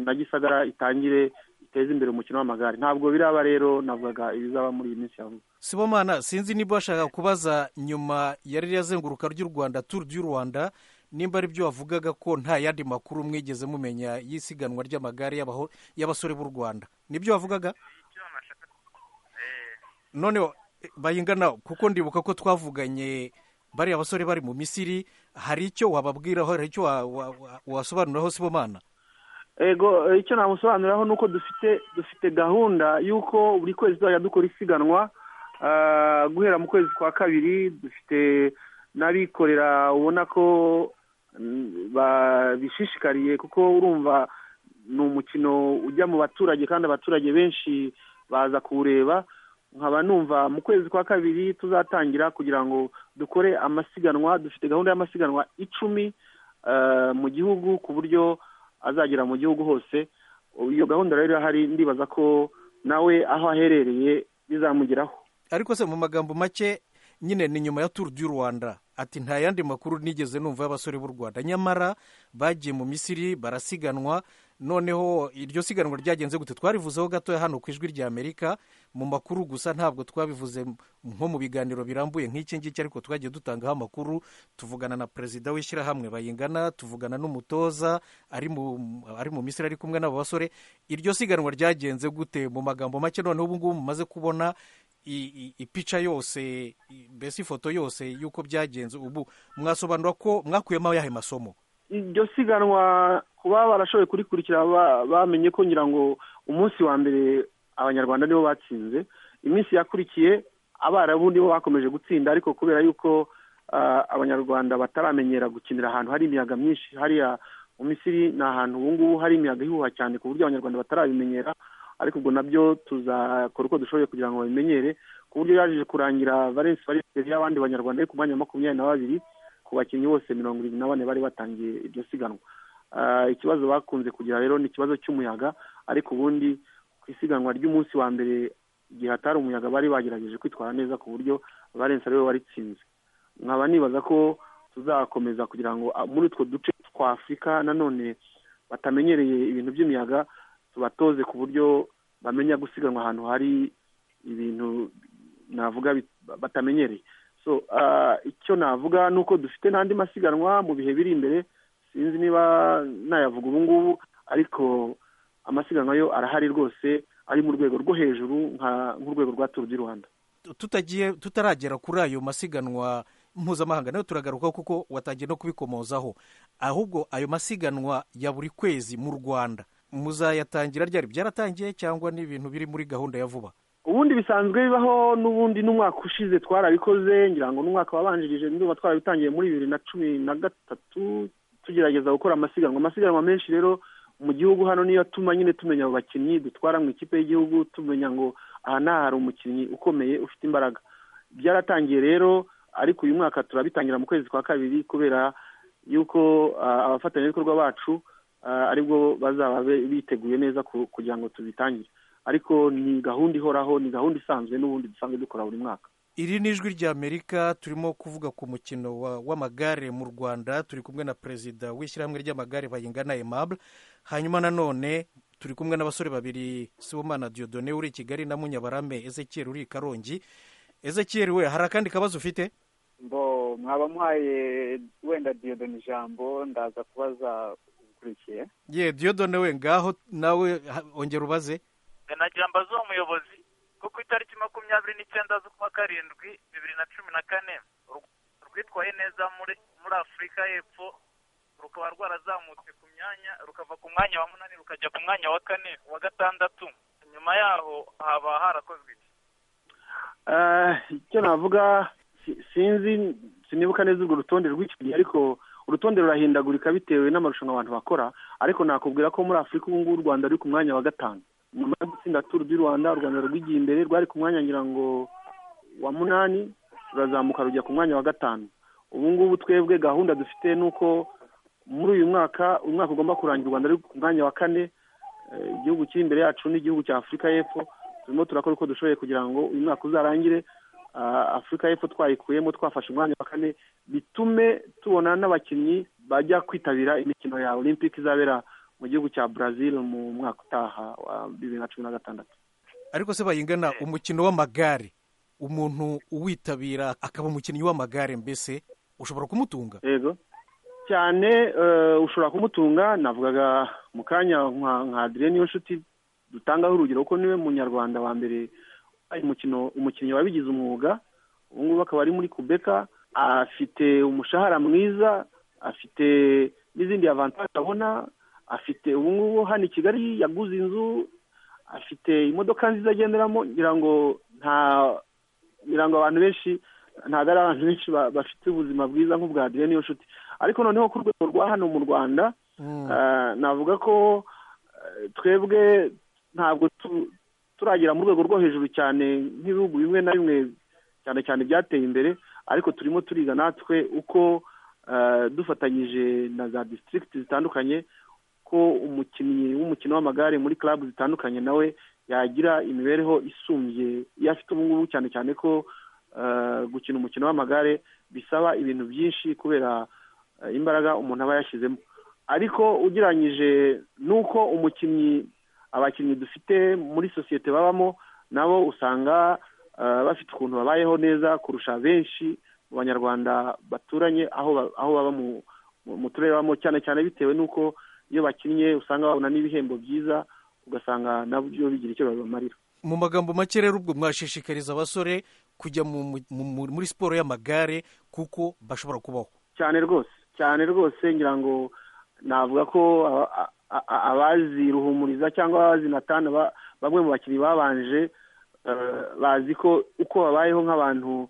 na gisagara itangire iteze imbere umukino w'amagare ntabwo biraba rero navugaga ibizaba muri iyi minsi ya vuba sibomana sinzi niba washaka kubaza nyuma yari yazenguruka ry'u rwanda turu ry'u rwanda nimba ari byo wavugaga ko nta yandi makuru mwigeze mumenya y'isiganwa ry'amagare y'abasore b'u rwanda nibyo wavugaga none bayingana kuko ndibuka ko twavuganye bariya basore bari mu misiri hari icyo wababwiraho hari icyo wasobanuriraho sibomana ego icyo namusobanuriraho ni uko dufite dufite gahunda y'uko buri kwezi tuzajya dukora isiganwa guhera mu kwezi kwa kabiri dufite n'abikorera ubona ko babishishikariye kuko urumva ni umukino ujya mu baturage kandi abaturage benshi baza kuwureba nkaba numva mu kwezi kwa kabiri tuzatangira kugira ngo dukore amasiganwa dufite gahunda y'amasiganwa icumi mu gihugu ku buryo azagera mu gihugu hose iyo gahunda rero irahari ndibaza ko nawe aho aherereye bizamugeraho ariko se mu magambo make nyine ni nyuma ya turu du rwanda ati nta yandi makuru nigeze numva y'abasore b'u rwanda nyamara bagiye mu misiri barasiganwa noneho iryo siganwa ryagenze gute twarivuzeho gatoya hano ku ijwi rya amerika mu makuru gusa ntabwo twabivuze nko mu biganiro birambuye nk'iki ngiki ariko twagiye dutangaho amakuru tuvugana na perezida w'ishyirahamwe bayingana tuvugana n'umutoza ari mu misiri ari kumwe n'abo basore iryo siganwa ryagenze gute mu magambo make noneho ubu ngubu mumaze kubona ipica yose mbese ifoto yose y'uko byagenze ubu mwasobanura ko mwakuyemo yahe masomo iryo siganwa kuba barashoboye kurikurikira bamenye ko ngira ngo umunsi wa mbere abanyarwanda nibo batsinze iminsi yakurikiye abarabu nibo bakomeje gutsinda ariko kubera yuko abanyarwanda bataramenyera gukinira ahantu hari imiyaga myinshi hariya mu misiri ni ahantu ubu ngubu hari imiyaga ihuha cyane ku buryo abanyarwanda batarabimenyera ariko ubwo nabyo tuzakora uko dushoboye kugira ngo babimenyere ku buryo yaje kurangira valensi valensi y'abandi banyarwanda yo ku mwanya wa makumyabiri na babiri ku bakinnyi bose mirongo irindwi na bane bari batangiye iryo siganwa ikibazo bakunze kugira rero ni ikibazo cy'umuyaga ariko ubundi ku isiganwa ry'umunsi wa mbere igihe hatari umuyaga bari bagerageje kwitwara neza ku buryo barenze ariwe waritsinze nkaba nibaza ko tuzakomeza kugira ngo muri utwo duce twa afurika nanone batamenyereye ibintu by'imiyaga tubatoze ku buryo bamenya gusiganwa ahantu hari ibintu navuga batamenyereye so icyo navuga ni uko dufite n'andi masiganwa mu bihe biri imbere sinzi niba nayavuga ubu ngubu ariko amasiganwa yo arahari rwose ari mu rwego rwo hejuru nk'urwego rwa turu di rwanda tutagiye tutaragera kuri ayo masiganwa mpuzamahanga nayo turagaruka kuko watangiye no kubikomozaho ahubwo ayo masiganwa ya buri kwezi mu rwanda muzayatangira ryari byaratangiye cyangwa ni ibintu biri muri gahunda ya vuba ubundi bisanzwe bibaho n'ubundi n'umwaka ushize twarabikoze ngira ngo n'umwaka wabanjirije niba twarabitangiye muri bibiri na cumi na gatatu tugerageza gukora amasiganwa amasiganwa menshi rero mu gihugu hano niyo atuma nyine tumenya abo bakinnyi dutwara mu ikipe y'igihugu tumenya ngo aha n'aha hari umukinnyi ukomeye ufite imbaraga byaratangiye rero ariko uyu mwaka turabitangira mu kwezi kwa kabiri kubera yuko abafatanyabikorwa bacu aribwo bazaba biteguye neza kugira ngo tubitangire ariko ni gahunda ihoraho ni gahunda isanzwe n'ubundi dusanzwe dukora buri mwaka iri ni ijwi rya amerika turimo kuvuga ku mukino w'amagare mu rwanda turi kumwe na perezida w'ishyirahamwe ry'amagare bayingana emabure hanyuma nanone turi kumwe n'abasore babiri sibomana diodone uri i kigali na munyabarame ezekiel uri i karongi ezekiel we hari akandi kabazo ufite mbo mwaba muhaye wenda diodone ijambo ndaza kubaza ukurikiye ye diyodone we ngaho nawe ha- ongera ubaze nagira mbaze uwo muyobozi ko ku itariki makumyabiri n'icyenda z'ukwa karindwi bibiri na cumi na kane u Rwanda rwitwaye neza muri muri afurika y'epfo rukaba rwarazamutse ku myanya rukava ku mwanya wa munani rukajya ku mwanya wa kane wa gatandatu nyuma yaho haba harakozwe iki Eh, icyo navuga si- sinzi sinibuka neza urwo rutonde rw'icyo gihe ariko urutonde rurahindagurika bitewe n'amarushanwa abantu bakora ariko nakubwira ko muri afurika ubu ngubu u rwanda ruri ku mwanya wa gatanu nyuma yo gutsinda turu di rwanda u rwanda rwigiye imbere rwari ku mwanya ngira ngo wa munani rurazamuka rujya ku mwanya wa gatanu ubu ngubu twebwe gahunda dufite ni uko muri uyu mwaka umwaka ugomba kurangira u rwanda ruri ku mwanya wa kane Eh, igihugu kiri imbere yacu n'igihugu cya afurika y'epfo turimo turakora uko dushoboye kugira ngo uyu mwaka uzarangire ah, afurika y'epfo twayikuyemo twafashe umwanya wa kane bitume tubona n'abakinnyi bajya kwitabira imikino ya olympic izabera mu gihugu cya brazil mu mwaka utaha wa bibiri na cumi na gatandatu ariko se bayingana umukino w'amagare umuntu uwitabira akaba umukinnyi w'amagare mbese ushobora kumutunga yego cyane eh, ushobora kumutunga navugaga mu kanya nka nka adire niyo nshuti dutangaho urugero kuko niwe munyarwanda wa mbere wabaye umukino umukinnyi wabigize umwuga ubu ngubu akaba ari muri kubeka afite umushahara mwiza afite n'izindi avantage abona afite ubu ngubu hano i kigali yaguze inzu afite imodoka nziza agenderamo ngira ngo nta ngira ngo abantu benshi ntabwo ari abantu benshi ba- bafite ubuzima bwiza nk'ubwa adire niyo nshuti ariko noneho ku rwego rwa hano mu rwanda eh, navuga ko eh, twebwe ntabwo tu- turagera mu rwego rwo hejuru cyane nk'ibihugu bimwe na bimwe cyane cyane byateye imbere ariko turimo turiga natwe uko eh, dufatanyije na za disitirigiti zitandukanye ko umukinnyi w'umukino w'amagare muri club zitandukanye nawe yagira imibereho isumbye iyo afite ubu ngubu cyane cyane ko eh, gukina umukino w'amagare bisaba ibintu byinshi kubera eh, imbaraga umuntu aba yashyizemo ariko ugereranyije n'uko umukinnyi abakinnyi dufite muri sosiyete babamo nabo usanga eh, bafite ukuntu babayeho neza kurusha benshi mu banyarwanda baturanye aho ba- aho baba mu- mu- mu turere babamo cyane cyane bitewe n'uko iyo bakinnye usanga babona n'ibihembo byiza ugasanga nabyo bigira icyo bibamarira mu magambo make rero ubwo mwashishikariza abasore kujya mu- mu- mu- muri siporo y'amagare kuko bashobora kubaho cyane rwose cyane rwose ngira ngo navuga ko a- a- a- abazi ruhumuriza cyangwa abazi natana ba- bamwe mu bakinnyi babanje eh, bazi ko uko babayeho nk'abantu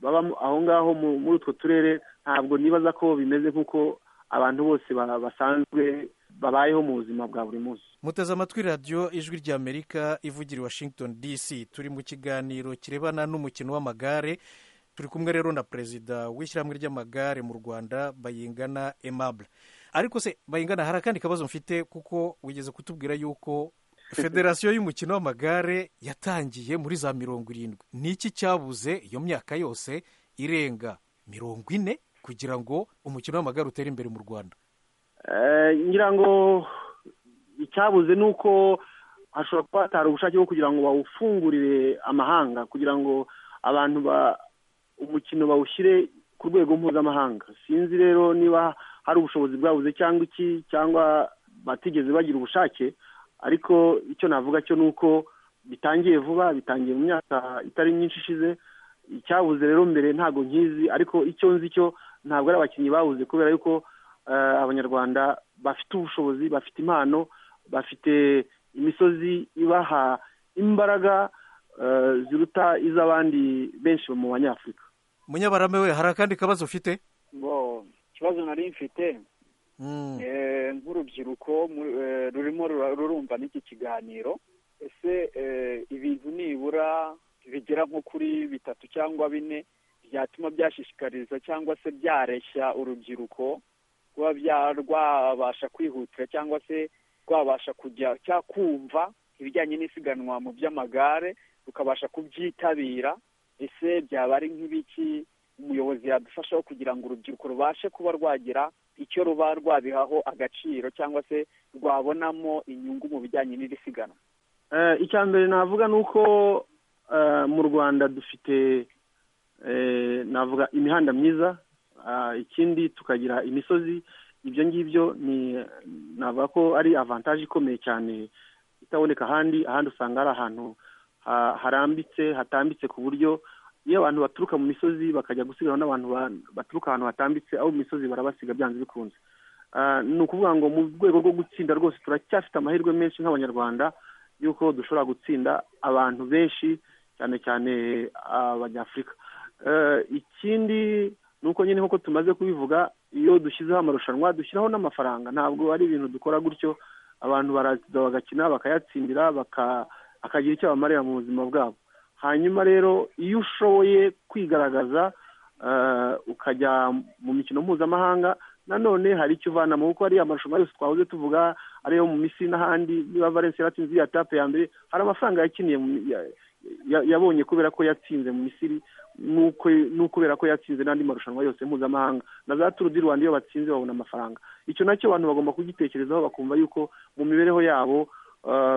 baba mu- aho ngaho mu- muri utwo turere ntabwo nibaza ko bimeze nk'uko abantu bose ba- basanzwe babayeho mu buzima bwa buri munsi muteze amatwi radiyo ijwi ry'amerika ivugira i washington dc turi mu kiganiro kirebana n'umukino w'amagare turi kumwe rero na perezida w'ishyirahamwe ry'amagare mu rwanda bayingana emable ariko se bayingana hari akandi kabazo mfite kuko wigeze kutubwira yuko federasiyo y'umukino w'amagare yatangiye muri za mirongo irindwi ni iki cyabuze iyo myaka yose irenga mirongo ine kugira ngo umukino w'amagare utere imbere mu rwanda Eh, ngira ngo icyabuze ni uko hashobora kuba hatari ubushake bwo kugira ngo bawufungurire amahanga kugira ngo abantu ba umukino bawushyire ku rwego mpuzamahanga sinzi rero niba hari ubushobozi bwabuze cyangwa iki cyangwa batigeze bagira ubushake ariko icyo navuga cyo ni uko bitangiye vuba bitangiye mu myaka itari myinshi ishize icyabuze rero mbere ntabwo nkizi ariko icyo nzi cyo ntabwo ari abakinnyi babuze kubera yuko eh, abanyarwanda bafite ubushobozi bafite impano bafite imisozi ibaha imbaraga eh, ziruta iz'abandi benshi mu banyafurika munyabarame we hari akandi kabazo ufite ngo ikibazo nari mfite eh, nk'urubyiruko mu- eh, rurimo rura- rurumva n'iki kiganiro ese eh, ibintu nibura bigera nko kuri bitatu cyangwa bine byatuma byashishikariza cyangwa se byareshya urubyiruko kuba bya- rwabasha kwihutira cyangwa se rwabasha kujya cyangwa kumva ibijyanye n'isiganwa mu by'amagare rukabasha kubyitabira ese byaba ari nk'ibiki umuyobozi yadufashaho kugira ngo urubyiruko rubashe kuba rwagira icyo ruba rwabihaho agaciro cyangwa se rwabonamo inyungu mu bijyanye n'iri siganwa Eh, icya mbere navuga ni uko eh, mu rwanda dufite eh, navuga imihanda myiza ah, ikindi tukagira imisozi ibyo ngibyo navuga ko ari avantaje ikomeye cyane itaboneka ahandi ahandi usanga ari ahantu harambitse hatambitse ku buryo iyo abantu baturuka mu misozi bakajya gusiganwa n'abantu baturuka ahantu hatambitse abo mu misozi barabasiga byanze bikunze ni ukuvuga ngo mu rwego rwo gutsinda rwose turacyafite amahirwe menshi nk'abanyarwanda y'uko dushobora gutsinda abantu benshi cyane cyane abanyafurika ikindi ni uko nyine nk'uko tumaze kubivuga iyo dushyizeho amarushanwa dushyiraho n'amafaranga ntabwo ari ibintu dukora gutyo abantu baraza bagakina bakayatsindira bakagira icyo bamarira mu buzima bwabo hanyuma rero iyo ushoboye kwigaragaza ukajya mu mikino mpuzamahanga nanone hari icyo uvanamo kuko ariya marushanwa yose twahoze tuvuga ariyo mu misi n'ahandi niba valensi yaratsinze iya tape ya mbere hari amafaranga yakiniye yabonye kubera ko yatsinze mu misiri n'ukubera ko yatsinze n'andi marushanwa yose mpuzamahanga na za turu di rwanda iyo batsinze babona amafaranga icyo nacyo abantu bagomba kugitekerezaho bakumva yuko mu mibereho yabo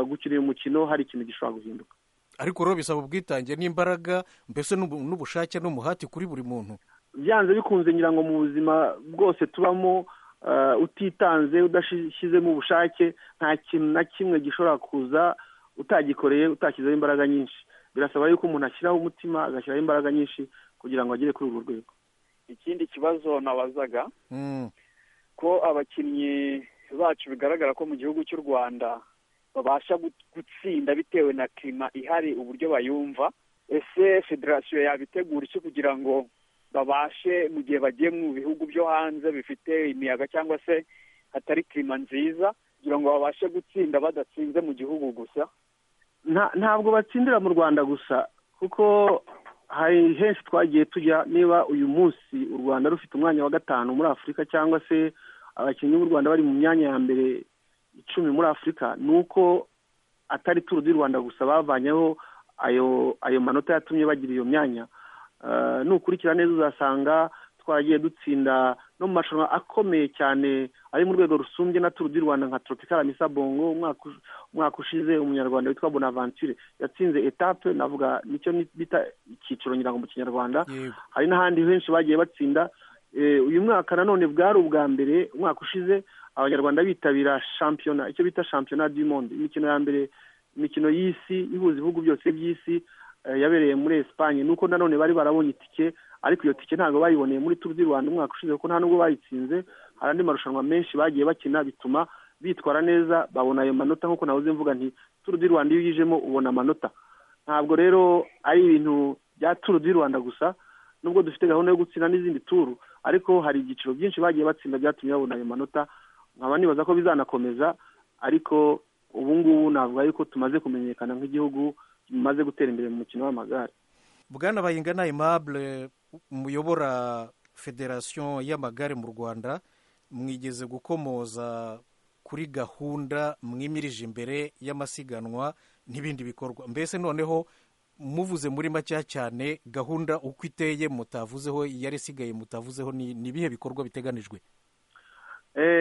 gukinira umukino hari ikintu gishobora guhinduka ariko rero bisaba ubwitange n'imbaraga mbese n'ubushake n'umuhati kuri buri muntu byanze bikunze ngira ngo mu buzima bwose tubamo utitanze udashyizemo ubushake nta kintu na kimwe gishobora kuza utagikoreye utashyizeho imbaraga nyinshi birasaba yuko umuntu ashyiraho umutima agashyiraho imbaraga nyinshi kugira ngo agere kuri urwo rwego ikindi kibazo nabazaga ko abakinnyi bacu bigaragara ko mu gihugu cy'u rwanda babasha gutsinda bitewe na kirima ihari uburyo bayumva ese federasiyo yabitegura iki kugira ngo babashe mu gihe bagiye mu bihugu byo hanze bifite imiyaga cyangwa se hatari kirima nziza kugira ngo babashe gutsinda badatsinze mu gihugu gusa ntabwo batsindira mu rwanda gusa kuko hari henshi twagiye tujya niba uyu munsi u rwanda rufite umwanya wa gatanu muri afurika cyangwa se abakinnyi b'u rwanda bari mu myanya ya mbere icumi muri afurika ni uko atari turu di rwanda gusa bavanyeho ayo ayo manota yatumye bagira iyo myanya nukurikira neza uzasanga twagiye dutsinda no mu marushanwa akomeye cyane ari mu rwego rusumbye na turu di rwanda nka tropikara misa bongo umwaka ushize umunyarwanda witwa bonaventure yatsinze etape navuga nicyo bita icyiciro nyirango mu kinyarwanda hari n'ahandi henshi bagiye batsinda uyu mwaka nanone bwari ubwa mbere umwaka ushize abanyarwanda bitabira shampiyona icyo bita shampiyona du monde imikino ya mbere imikino y'isi ihuza ibihugu byose by'isi yabereye muri esipanye nuko nanone bari barabonye itike ariko iyo tike ntabwo bayiboneye muri turu di rwanda umwaka ushize kuko nta nubwo bayitsinze hari andi marushanwa menshi bagiye bakina bituma bitwara neza babona ayo manota nk'uko nahoze mvuga nti turu di rwanda iyo uyijemo ubona amanota ntabwo rero ari ibintu bya turu di rwanda gusa nubwo dufite gahunda yo gutsinda n'izindi turu ariko hari ibyiciro byinshi bagiye batsinda byatumye babona ayo manota nkaba nibaza ko bizanakomeza ariko ubu ngubu navuga yuko tumaze kumenyekana nk'igihugu tumaze gutera imbere mu mukino w'amagare bwana bayingana imabure muyobora federasiyo y'amagare mu rwanda mwigeze gukomoza kuri gahunda mwimirije imbere y'amasiganwa n'ibindi bikorwa mbese noneho muvuze muri makeya cyane gahunda uko iteye mutavuzeho yari isigaye mutavuzeho ni ibihe bikorwa biteganijwe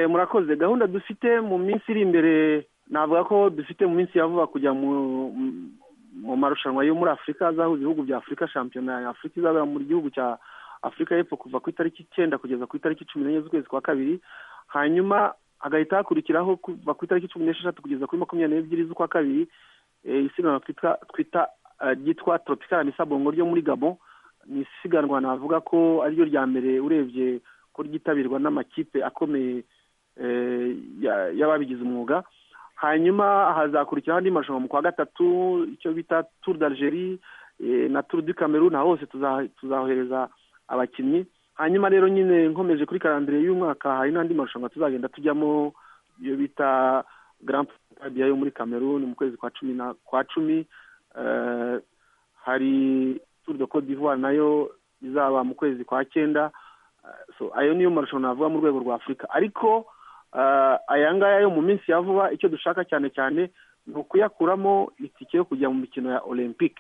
murakoze gahunda dufite mu minsi iri imbere navuga ko dufite mu minsi ya vuba kujya mu marushanwa yo muri afurika azahuza ibihugu bya afurika shampiyona ya afurika izabera mu gihugu cya afurika y'epfo kuva ku itariki icyenda kugeza ku itariki cumi n'enye z'ukwezi kwa kabiri hanyuma hagahita hakurikiraho kuva ku itariki cumi n'esheshatu kugeza kuri makumyabiri n'ebyiri z'ukwa kabiri isiganwa twita ryitwa toropikara misabongo ryo muri gabo ni isiganwa navuga ko ariryo rya mbere urebye ko ryitabirwa n'amakipe akomeye y'ababigize umwuga hanyuma hazakurikiraho andi marushanwa mu kwa gatatu icyo bita turu d'algerie na turu du cameroon hose tuzahohereza abakinnyi hanyuma rero nyine nkomeje kuri karandire y'umwaka hari n'andi marushanwa tuzagenda tujyamo iyo bita grand prix yo muri cameroon mu kwezi kwa cumi na kwa cumi hari turu de cote d'ivoire nayo izaba mu kwezi kwa cyenda ayo niyo marushanwa navuga mu rwego rwa afurika ariko aya ngaya yo mu minsi ya vuba icyo dushaka cyane cyane ni ukuyakuramo itike yo kujya mu mikino ya olympic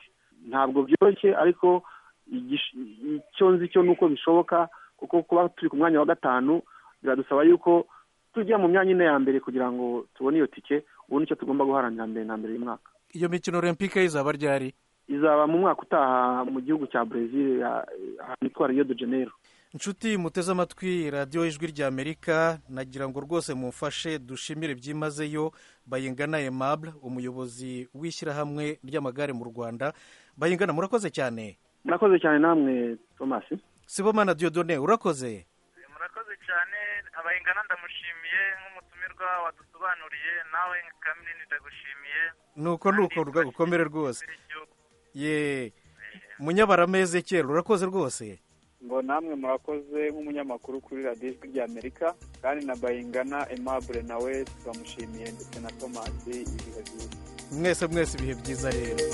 ntabwo byoroshye ariko icyo nzi cyo ni uko bishoboka kuko kuba turi ku mwanya wa gatanu biradusaba yuko tujya mu myanya ine ya mbere kugira ngo tubone iyo tike ubu nicyo tugomba guharanira mbere na mbere y'umwaka iyo mikino olympic izaba ryari izaba mu mwaka utaha mu gihugu cya brezil ahantu hitwa rio de janeiro inshuti muteze amatwi radiyo y'ijwi ry'amerika nagira ngo rwose mumfashe dushimire byimazeyo bayingana emabure umuyobozi w'ishyirahamwe ry'amagare mu rwanda bayingana murakoze cyane murakoze cyane namwe tomasi sibomana diyodone urakoze murakoze cyane abayingana ndamushimiye nk'umutumirwa wadusobanuriye nawe kamini ndagushimiye nuko nuko ukomere rwose ye munyabarameze kera urakoze rwose ngo namwe murakoze nk'umunyamakuru kuri radiyo ijwi ry'amerika kandi na bayingana emabure nawe turamushimiye ndetse na tomasi ibihe byiza mwese mwese ibihe byiza rero